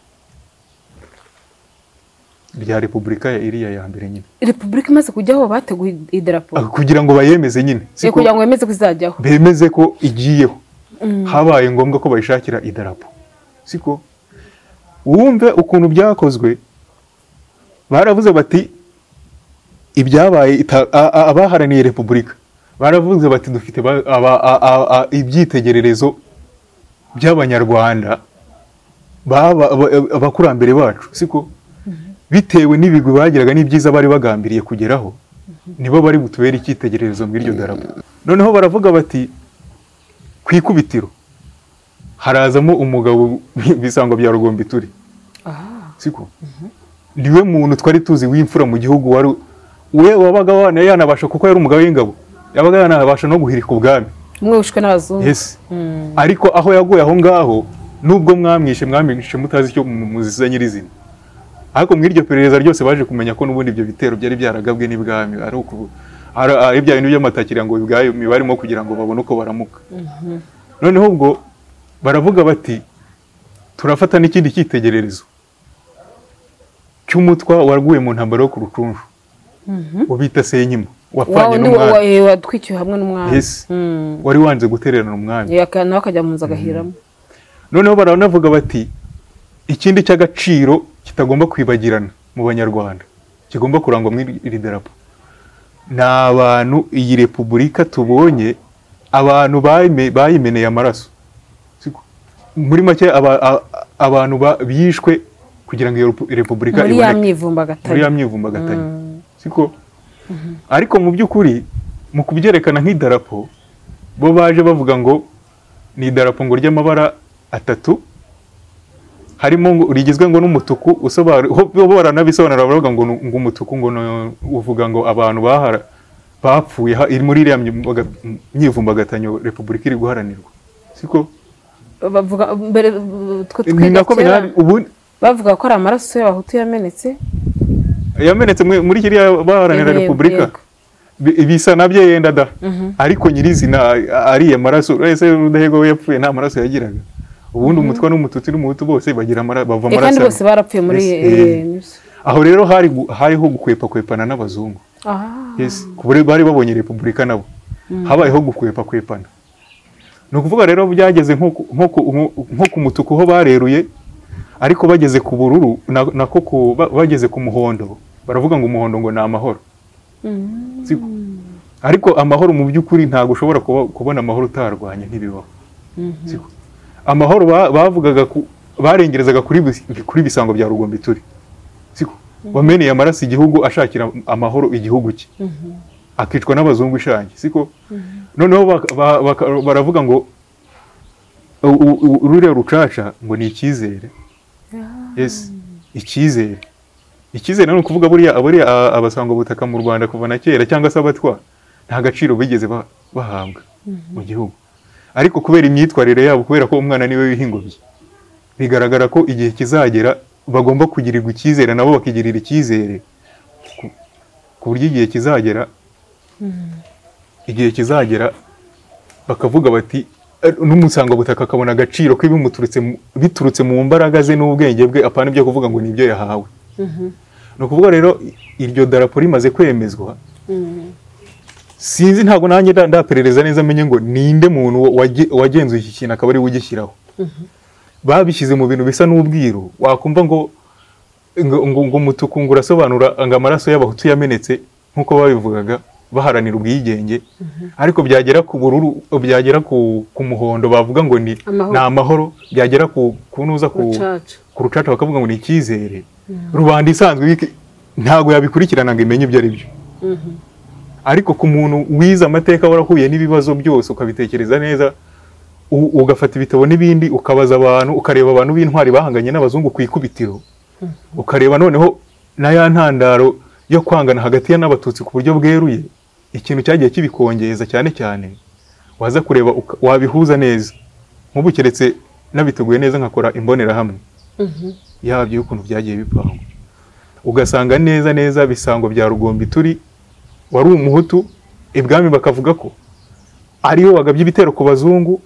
rya repubulika ya iriya ya mbere nyine repubulika imaze kujyaho bateguye idarapo Ah, kugira ngo bayemeze nyine Yego, siko kugira ngo bemeze ko izajyaho bemeze ko igiyeho habaye ngombwa ko bayishakira idarapo siko wumve ukuntu byakozwe baravuze bati ibyabaye ita- a- a- abaharaniye repubulika baravuze bati dufite ba- aba- a- a- a- ibyitegererezo by'abanyarwanda baba- aba- abakurambere bacu siko bitewe n'ibigwi bagiraga n'ibyiza bari bagambiriye kugeraho nibo bari butubere icyitegererezo muri iryo darapo noneho baravuga bati ku ikubitiro harazamo umugabo bisango bya rugombi turi aha siko niwe muntu twari tuzi w'imfura mu gihugu wari we wabaga wana- yanabasha kuko yari umugabo w'ingabo yabaga yanabasha no guhirika ubwami umwe wishwe n'abazungu yes ariko aho yaguye aho ngaho nubwo mwamwishe mwamwishe mutazi icyo mu- muziza nyirizina ariko muri iryo perereza ryose baje kumenya ko n'ubundi ibyo bitero byari byaragabwe n'ibwami ari ukuvu- ari ari bya bintu by'amatakira ngo ibwami barimo kugira ngo babone uko baramuka noneho ubwo baravuga bati turafata n'ikindi cyitegererezo cy'umutwa waguye mu ntambaro yo ku rucunju ubita senkima wawe wapfanye ni wowe n'umwami eh, watwikiwe hamwe n'umwami Yes. Mm. wari wanze gutererana umwami Eh, aka- nawe akajya mu nzu agahiramo noneho baranavuga bati ikindi cy'agaciro kitagomba kwibagirana mu banyarwanda kigomba kurangwa muri iri darapo ni abantu iyi repubulika tubonye abantu bayime- bayimeneye amaraso Siko. muri make aba- a- abantu ba- bishwe kugira ngo iyo repu- repubulika muri ya iboneke. muri myivumbagatari ya myivumbagatanya siko ariko mu by'ukuri mu kubyerekana nk'idarapo bo baje bavuga ngo ni idarapo ngo ry'amabara atatu harimo ngo rigizwe ngo n'umutuku usobanura ho- bo baranabisobanura baravuga ngo ni- ngo umutuku ngo ni- uvuga ngo abantu bahara bapfuye ha- iri muri iriya myivumbaga- myivumbagatanya repubulika iri guharanirwa siko bavuga mbere b- twe ni twiga nako kera, bina- ubu bavuga ko ari amaraso y'abahutu yamenetse yamenetse mwe- muri kiriya baharanira Yego, repubulika yego. Bi- bisa nabyo yenda da ariko nyirizina a- ariye amaraso ese rudahego we yapfuye nta maraso yagiraga ubundi umutwa n'umututsi n'umuhutu bose bagira amara- bava Eh, kandi amaraso bose barapfuye muri Yes, eh, eh. Nibuza. aho rero hari gu- hariho gukwepana n'abazungu Ah, yes ku bure- bari babonye repubulika nabo habayeho gukwepakwepana ni ukuvuga rero byageze nko ku- nko ku- nko ku mutuku ho bareruye ariko bageze ku bururu na- nako ku- ba- bageze ku muhondo baravuga ngo umuhondo ngo ni amahoro Siko. ariko amahoro mu by'ukuri ntabwo ushobora kuba- kubona amahoro utarwanya ntibibaho Siko. amahoro ba- bavugaga ku- barengerezaga kuri bis- kuri bisango bya rugombi turi siko wameneye amaraso igihugu ashakira amahoro igihugu cye akicwa n'abazungu ishangi siko noneho baka- ba- baka- baravuga ngo u- u- u- ruriya rucaca ngo ni icyizere yes icyizere icyizere ni ukuvuga buriya buriya a- abasango butaka mu rwanda kuva na kera cyangwa se abatwa nta gaciro bigeze ba- bahabwa mu gihugu ariko kubera imyitwarire yabo kubera ko umwana niwe w'ihingobyi bigaragara ko igihe kizagera bagomba kugirirwa icyizere nabo bakigirira icyizere ku- ku buryo igihe kizagera igihe kizagera bakavuga bati "Eh, n'umusangabutaka akabona agaciro k'ibimuturutse mu- biturutse mu mbaraga ze n'ubwenge bwe apana ibyo kuvuga ngo ni ibyo yahawe ni ukuvuga rero i- iryo darapo rimaze kwemezwa sinzi ntabwo nanjye nda- ndaperereza neza menye ngo ninde muntu wa- wage- wagenzuye iki kintu akaba ari we ugishyiraho babishyize mu bintu bisa n'ubwiru wakumva ngo ngo ngo ngo umutuku ngo urasobanura ngo amaraso y'abahutu yamenetse nk'uko babivugaga baharanira ubwigenge ariko byagera ku bururu byagera ku, ku muhondo bavuga ngo ni Amahoro. ni amahoro byagera ku kunuza ku rucaca ku rucaca bakavuga ngo ni icyizere rubanda isanzwe iki- ntabwo yabikurikirana ngo imenye ibyo ari byo ariko ku muntu wize amateka warahuye n'ibibazo byose ukabitekereza neza u- ugafata ibitabo n'ibindi ukabaza abantu ukareba abantu b'intwari bahanganye n'abazungu ku ikubitiro ukareba noneho na ya ntandaro yo kwangana hagati ya n'abatutsi ku buryo bweruye ikintu cyagiye kibikongeza cyane cyane waza kureba uka- wabihuza neza nk'ubu keretse nabiteguye neza nkakora imbonerahamwe yabyo y'ukuntu byagiye bipangwa ugasanga neza neza bisango bya rugombi turi wari umuhutu ibwami bakavuga ko ariwe wagabye ibitero ku bazungu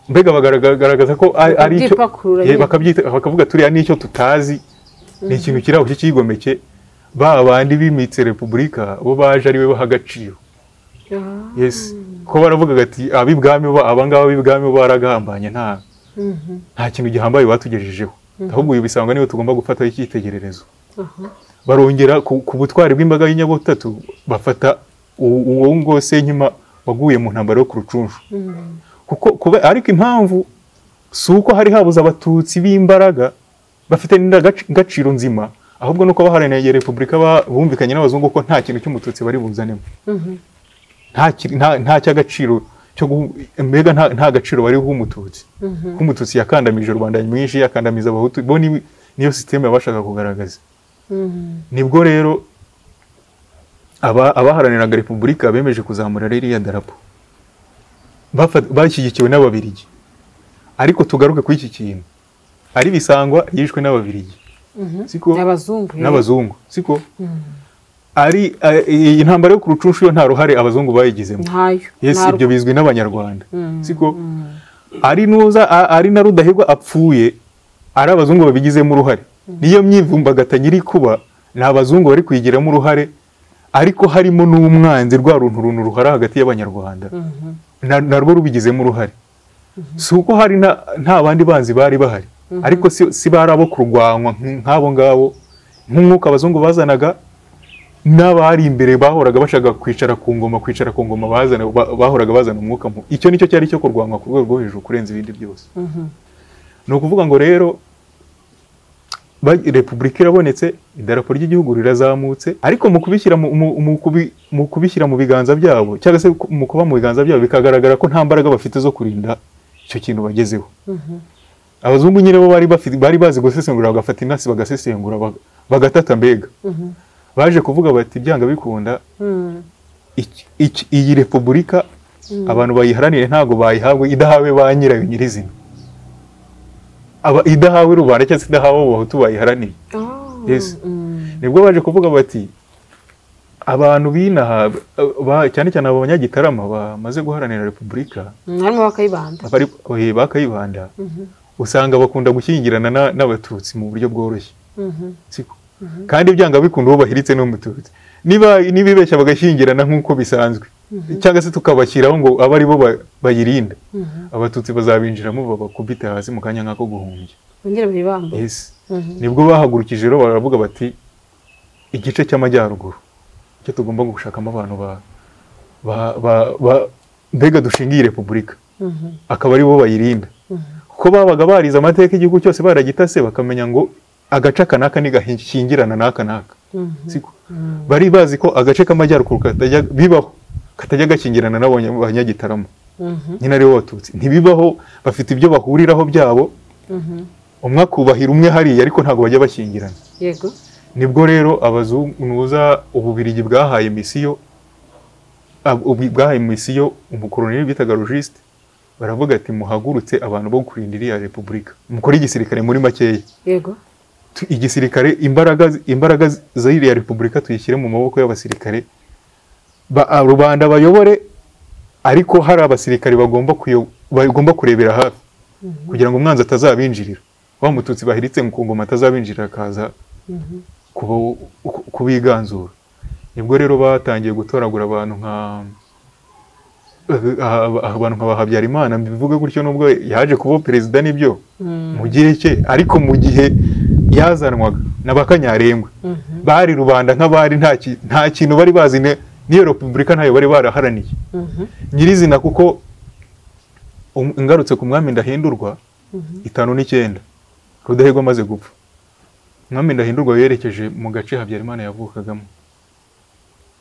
mbega bagaragaza ko ari ari icyo Bakabyipakurura Ye, nyine. bakabyita- bakavuga turiya n'icyo tutazi ni ikintu kiri aho cy'ikigomeke ba bandi bimitse repubulika bo baje ari we baha agaciro yes ko baravugaga ati ab'ibwami bo abangaba b'ibwami bo baragambanye nta nta kintu gihambaye batugejejeho ahubwo ibi bisangwa niyo tugomba gufataho icyitegererezo barongera ku ku butwari bw'imbaga y'inyabutatu bafata u- uwo ngo senkima waguye mu ntambaro yo ku rucunshu kuko kube- ariko impamvu si uko hari habuze abatutsi b'imbaraga bafite n'indangagaciro nzima ahubwo nuko abaharanira repubulika ba- bumvikanye n'abazungu ko nta kintu cy'umututsi bari buzanemo nta kiri- nta- nta cy'agaciro cyo guhu- mbega nta- nta gaciro bariho umututsi ko umututsi yakandamije rubanda nyamwinshi yakandamiza abahutu bo ni- niyo sisiteme yabashaga kugaragaza nibwo rero aba- abaharaniraga repubulika bemeje kuzamura ririya darapo Bafa- bashyigikiwe n'ababirigi ariko tugaruke kuri iki kintu ari bisangwa yishwe n'ababirigi siko abazungu eh. n'abazungu siko ari eh, iyi ntambara yo ku rucunshu yo nta ruhare abazungu bayigizemo ntayo yes nta- ibyo bizwi n'abanyarwanda siko ari nuza a- ari na rudahigwa apfuye ari abazungu babigizemo uruhare niyo myivumbagatanya iri kuba ni abazungu bari kuyigiramo uruhare ariko harimo n'umwanzi rwa runtu runtu ruhara hagati y'abanyarwanda na- narwo rubigizemo uruhare si uko hari na- nta bandi banzi bari bahari ariko si, si bari abo kurwanwa nk- nk'abo ngabo nk'umwuka abazungu bazanaga n'abari imbere bahoraga bashaka kwicara ku ngoma kwicara ku ngoma bazana ba- bahoraga bazana umwuka mu icyo nicyo cyari cyo kurwanwa ku rwego rwo hejuru kurenza ibindi byose ni ukuvuga ngo rero ba- repubulika irabonetse idarapo ry'igihugu rirazamutse ariko mu kubishyira mu, mu, mu, kubi, mu kubishyira mu biganza byabo cyangwa se ku- mu kuba mu biganza byabo bikagaragara ko nta mbaraga bafite zo kurinda icyo kintu bagezeho abazungu nyine bo bari bafite bari bazi gusesengura bagafata inasi bagasesengura bag- bagatata mbega baje kuvuga bati byanga bikunda iki- iki- iyi repubulika abantu bayiharanire ntabwo bayihabwe idahawe ba nyirayo nyirizina Aba- idahawe rubanda cyangwa se idahawe abo bahutu bayiharaniye Yes. nibwo baje kuvuga bati abantu binaha ba- cyane cyane abanyagitarama bamaze guharanira repubulika Mm, harimo bakayibanda abari oye, bakayibanda usanga bakunda gushyingirana na- n'abatutsi mu buryo bworoshye siko kandi byanga bikunda uwo bahiritse n'umututsi niba nibibeshya bagashyingirana nk'uko bisanzwe cyangwa se tukabashyiraho ngo abe ari bo ba- bayirinda abatutsi bazabinjiramo babakubita hasi mu kanya nk'ako guhumbya bongere bayibambe yes nibwo bahagurukije rero baravuga bati igice cy'amajyaruguru cyo tugomba gushakamo abantu ba ba ba ba- mbega dushinga iyi repubulika akaba ari bo bayirinda kuko babaga barize amateka igihugu cyose baragitase bakamenya ngo agace aka n'aka ntigashingirana n'aka n'aka siko bari bazi ko agace k'amajyaruguru katajya bibaho katajya gakingirana n'abanyagitarama nyine aribo batutsi ntibibaho bafite ibyo bahuriraho byabo umwe akubahira umwe hariya ariko ntabwo bajya bashyingirana yego nibwo rero abazunguza ububirigi bwahaye misiyo ab- ubu- bwahaye misiyo umukoloneli bitaga logiste baravuga ati muhagurutse abantu bo kurinda iriya repubulika mukore igisirikare muri makeya yego Tu- igisirikare imbaraga imbaraga z'iriya repubulika tuyishyire mu maboko y'abasirikare ba, a- rubanda bayobore ariko hari abasirikare bagomba kuyo, bagomba kurebera hafi kugira ngo umwanzi atazabinjirira wa mututsi bahiritse mu ngoma atazabinjirira akaza kuba- ku- kubiganzura nibwo rero batangiye gutoragura abantu nka ah, ah, abantu nka Habyarimana mbivuge gutyo nubwo yaje kuba perezida n'ibyo mu gihe cye ariko mu gihe yazanwaga n'abakanyarengwe bari rubanda nk'abari nta ki- nta kintu bari bazi ne- n'iyo repubulika ntayo bari baraharaniye nyirizina kuko um- ngarutse ku mwami ndahindurwa itanu n'icyenda rudahigwa amaze gupfa umwami ndahindurwa yerekeje mu gace habyarimana yavukagamo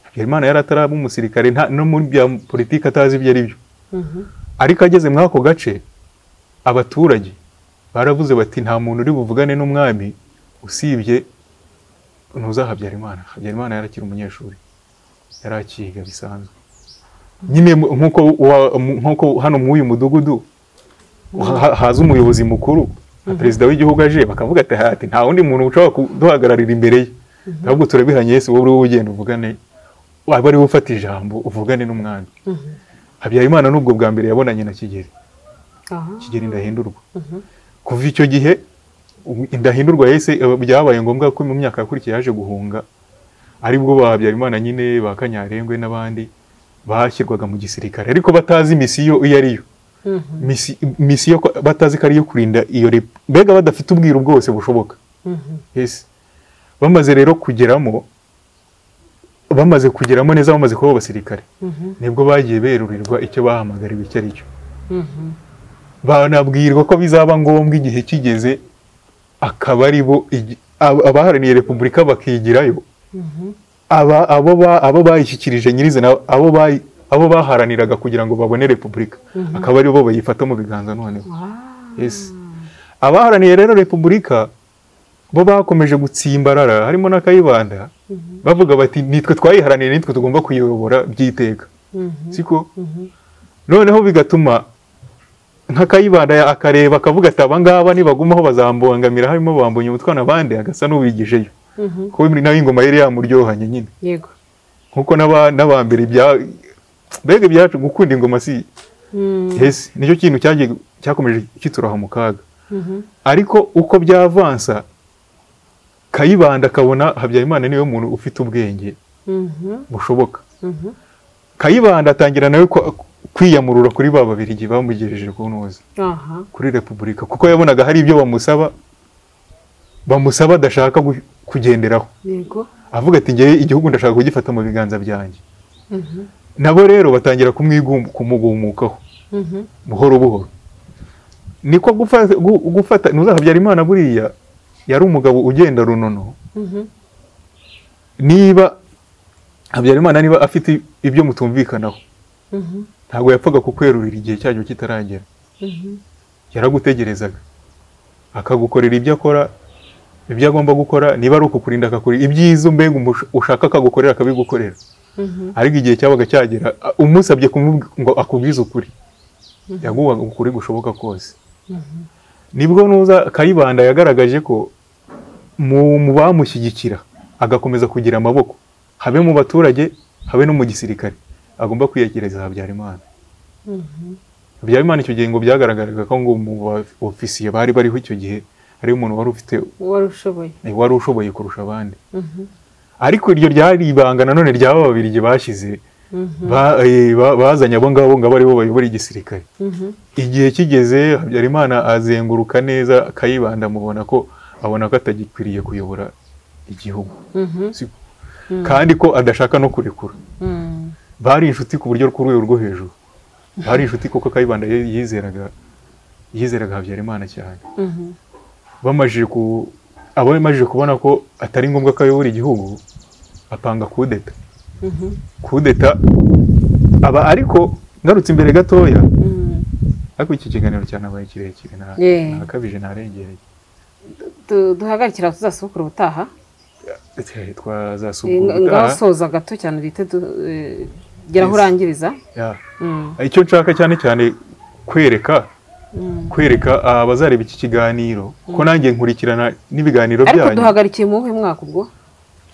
habyarimana yari ataraba umusirikare nta- no muri bya politiki atazi ibyo ari byo ariko ageze muri ako gace abaturage baravuze bati nta muntu uri buvugane n'umwami usibye ntuza habyarimana habyarimana yari akiri umunyeshuri yari akiga bisanzwe nyine mu- nk'uko wa- mu- nk'uko hano mw'uyu mudugudu ha- haza umuyobozi mukuru nka perezida w'igihugu aje bakavuga ati hati nta wundi muntu ushobora kuduhagararira imbere ye ahubwo turabihanye yesu wowe uri wowe ugenda uvugane waba ari we ufata ijambo uvugane n'umwami habyarimana n'ubwo bwa mbere yabonanye na kigeli aha kigeli ndahindurwa kuva icyo gihe ubu- indahindurwa yahise byabaye ngombwa ko mu myaka yakurikiye yaje guhunga aribwo ba habyarimana nyine ba kanyarengwe n'abandi bashyirwaga mu gisirikare ariko batazi misiyo iyo ari yo misi- misiyo ko- batazi ko ari iyo kurinda iyo rep mbega badafite ubwiru bwose bushoboka Yes. bamaze rero kugeramo bamaze kugeramo neza bamaze kuba abasirikare nibwo bagiye berurirwa icyo bahamagariwe icyo ari cyo banabwirwa ko bizaba ngombwa igihe kigeze akaba ari bo igi- ab- abaharaniye repubulika bakigirayo aba abo ba- abo bayishyikirije nyirizina abo bayi- abo baharaniraga kugira ngo babone repubulika akaba ari bo bayifata mu biganza noneho Yes. abaharaniye rero repubulika bo bakomeje gutsimbarara harimo na kayibanda bavuga bati nitwe twayiharaniye nitwe tugomba kuyobora by'iteka siko noneho bigatuma nka kayibanda ya- akareba akavuga ati aba ngaba nibagumaho bazambangamira harimo bambonye umutwana abandi agasa n'ubigijeyo kuko nawe ingoma yari yamuryohanye nyine yego nkuko n'aba- n'abambere ibya mbega ibyacu gukunda ingoma si hesi nicyo kintu cyagiye cyakomeje kituraha mu kaga ariko uko byavansa kayibanda akabona habyarimana niwe muntu ufite ubwenge bushoboka kayibanda atangira nawe kwa- kwiyamurura kuri ba babirigi bamugejeje ku ntuza aha kuri repubulika kuko yabonaga hari ibyo bamusaba bamusaba adashaka gu- kugenderaho yego avuga ati ngewe igihugu ndashaka kugifata mu biganza byanjye nabo rero batangira kumwigum- kumugumukaho buhoro buhoro niko gufa- gu- gufata ntuzahabyara imana buriya yari umugabo ugenda runono niba habyarimana niba afite ibyo mutumvikanaho ntabwo yapfaga kukwerurira igihe cyacyo kitaragera yaragutegerezaga akagukorera ibyo akora ibyo agomba gukora niba ari ukukurinda akakurira ibyiza mbega umusha- ushaka akagukorera akabigukorera ariko igihe cyabaga cyagera a- umusabye kumubwi- ngo akubwize ukuri yaguhaga ukuri gushoboka kose nibwo nuza kayibanda yagaragaje ko mu mu bamushyigikira agakomeza kugira amaboko habe mu baturage habe no mu gisirikare agomba kwiyegereza habyarimana habyarimana icyo gihe ngo byagaragaraga ko ngo mu ofisiye bari bariho icyo gihe hari umuntu wari ufite wari ushoboye eh, wari ushoboye kurusha abandi ariko iryo ryari ibanga nanone ry'aba babiri igihe bashyize ba- eh, ba- bazanye abo ngabo ngabo aribo bayobora igisirikare igihe kigeze habyarimana azenguruka neza kayibanda amubona ko abona ko atagikwiriye kuyobora igihugu Siko. kandi ko adashaka no kurekura bari inshuti ku buryo ku rwego rwo hejuru bari inshuti kuko kayibanda ye- yizeraga yizeraga habyarimana cyane bamajije ku abamajije kubona ko atari ngombwa ko ayobora igihugu apanga kudeta kudeta aba ariko ngarutse imbere gatoya ariko iki kiganiro cyanabaye kirekire nta- Yeah. ntakabije ntarengereye Du- duhagarikira tuzasubukura ubutaha Eh, Eh, twazasubukura nga- ngaho ubutaha. soza gato cyane duhite du- eh, gera aho Yes. urangiriza Yeah. Mm. icyo nshaka cyane cyane kwereka kwereka abazareba iki kiganiro ko nanjye nkurikirana n'ibiganiro ariko byanyu duhagarikiye mu wuhe mwaka ubwo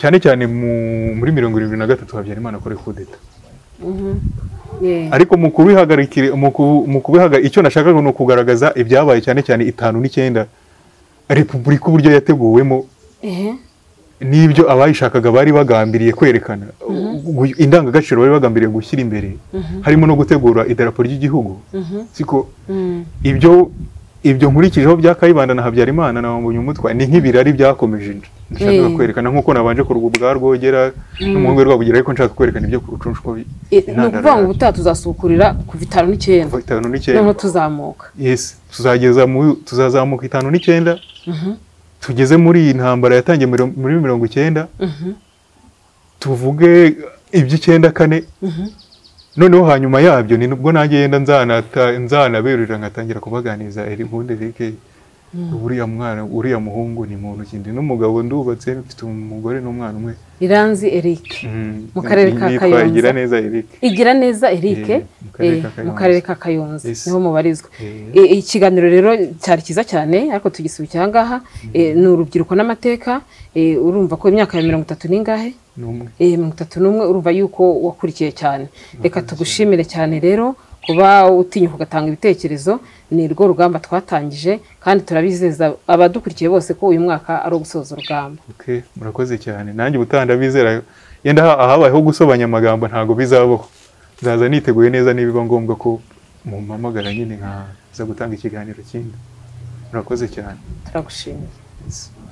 cyane cyane mu- muri mirongo irindwi na gatatu habyarimana kuri kudeta Yeah. ariko mu kubihagarikira mu ku- mu kubihaga icyo nashakaga ni ukugaragaza ibyabaye cyane cyane itanu n'icyenda repubulika uburyo yateguwemo Ehe. n'ibyo abayishakaga bari bagambiriye kwerekana gu- indangagaciro bari bagambiriye gushyira imbere harimo no gutegura idarapo ry'igihugu siko ibyo ibyo nkurikijeho bya kayibanda na habyarimana na wambonye umutwa ni nk'ibirari byakomeje nshaka Eh. kwerekana nk'uko nabanje kurwa rwogera n'umuhungu we rwabugera ariko nshaka kwerekana ibyo ku rucunshu ko bi- Eh, ni intandaro ukuvuga ngo yabyo. ubutaha tuzasubukurira kuva itanu n'icyenda Kuva itanu n'icyenda. noneho tuzamuka yes tuzageza mu tuzazamuka itanu n'icyenda tugeze muri iyi ntambara yatangiye miro- muri mirongo icyenda tuvuge iby'icyenda kane noneho hanyuma yabyo ni nubwo nanjye yenda nzanata- nzanaberurira nkatangira kubaganiriza eri nkunde reke uriya mwana uriya muhungu ni muntu kindi n'umugabo ndubatse mfite umugore n'umwana umwe iranzi eric Mm, Mu karere ka yitwa Kayonza. Igira neza Eric igira neza eric Eh, mu karere ka eh, mu Kayonza. karere ka kayonza Yes. niho mubarizwa Eh. Eh, ikiganiro rero cyari cyiza cyane ariko tugisubikira ahangaha Eh, ni urubyiruko n'amateka Eh, urumva ko imyaka ya mirongo itatu n'ingahe ni umwe Eh, mirongo itatu n'umwe urumva yuko wakurikiye cyane reka tugushimire cyane rero kuba utinyuka ugatanga ibitekerezo ni rwo rugamba twatangije kandi turabizeza abadukurikiye bose ko uyu mwaka ari ugusoza urugamba Okay, murakoze cyane nanjye ubutaha ndabizera yenda ha- ahabayeho gusobanya amagambo ntabwo bizabaho nzaza niteguye neza nibiba ngombwa ko mumpamagara nyine nkaza gutanga ikiganiro kindi murakoze cyane turagushimiye Yes.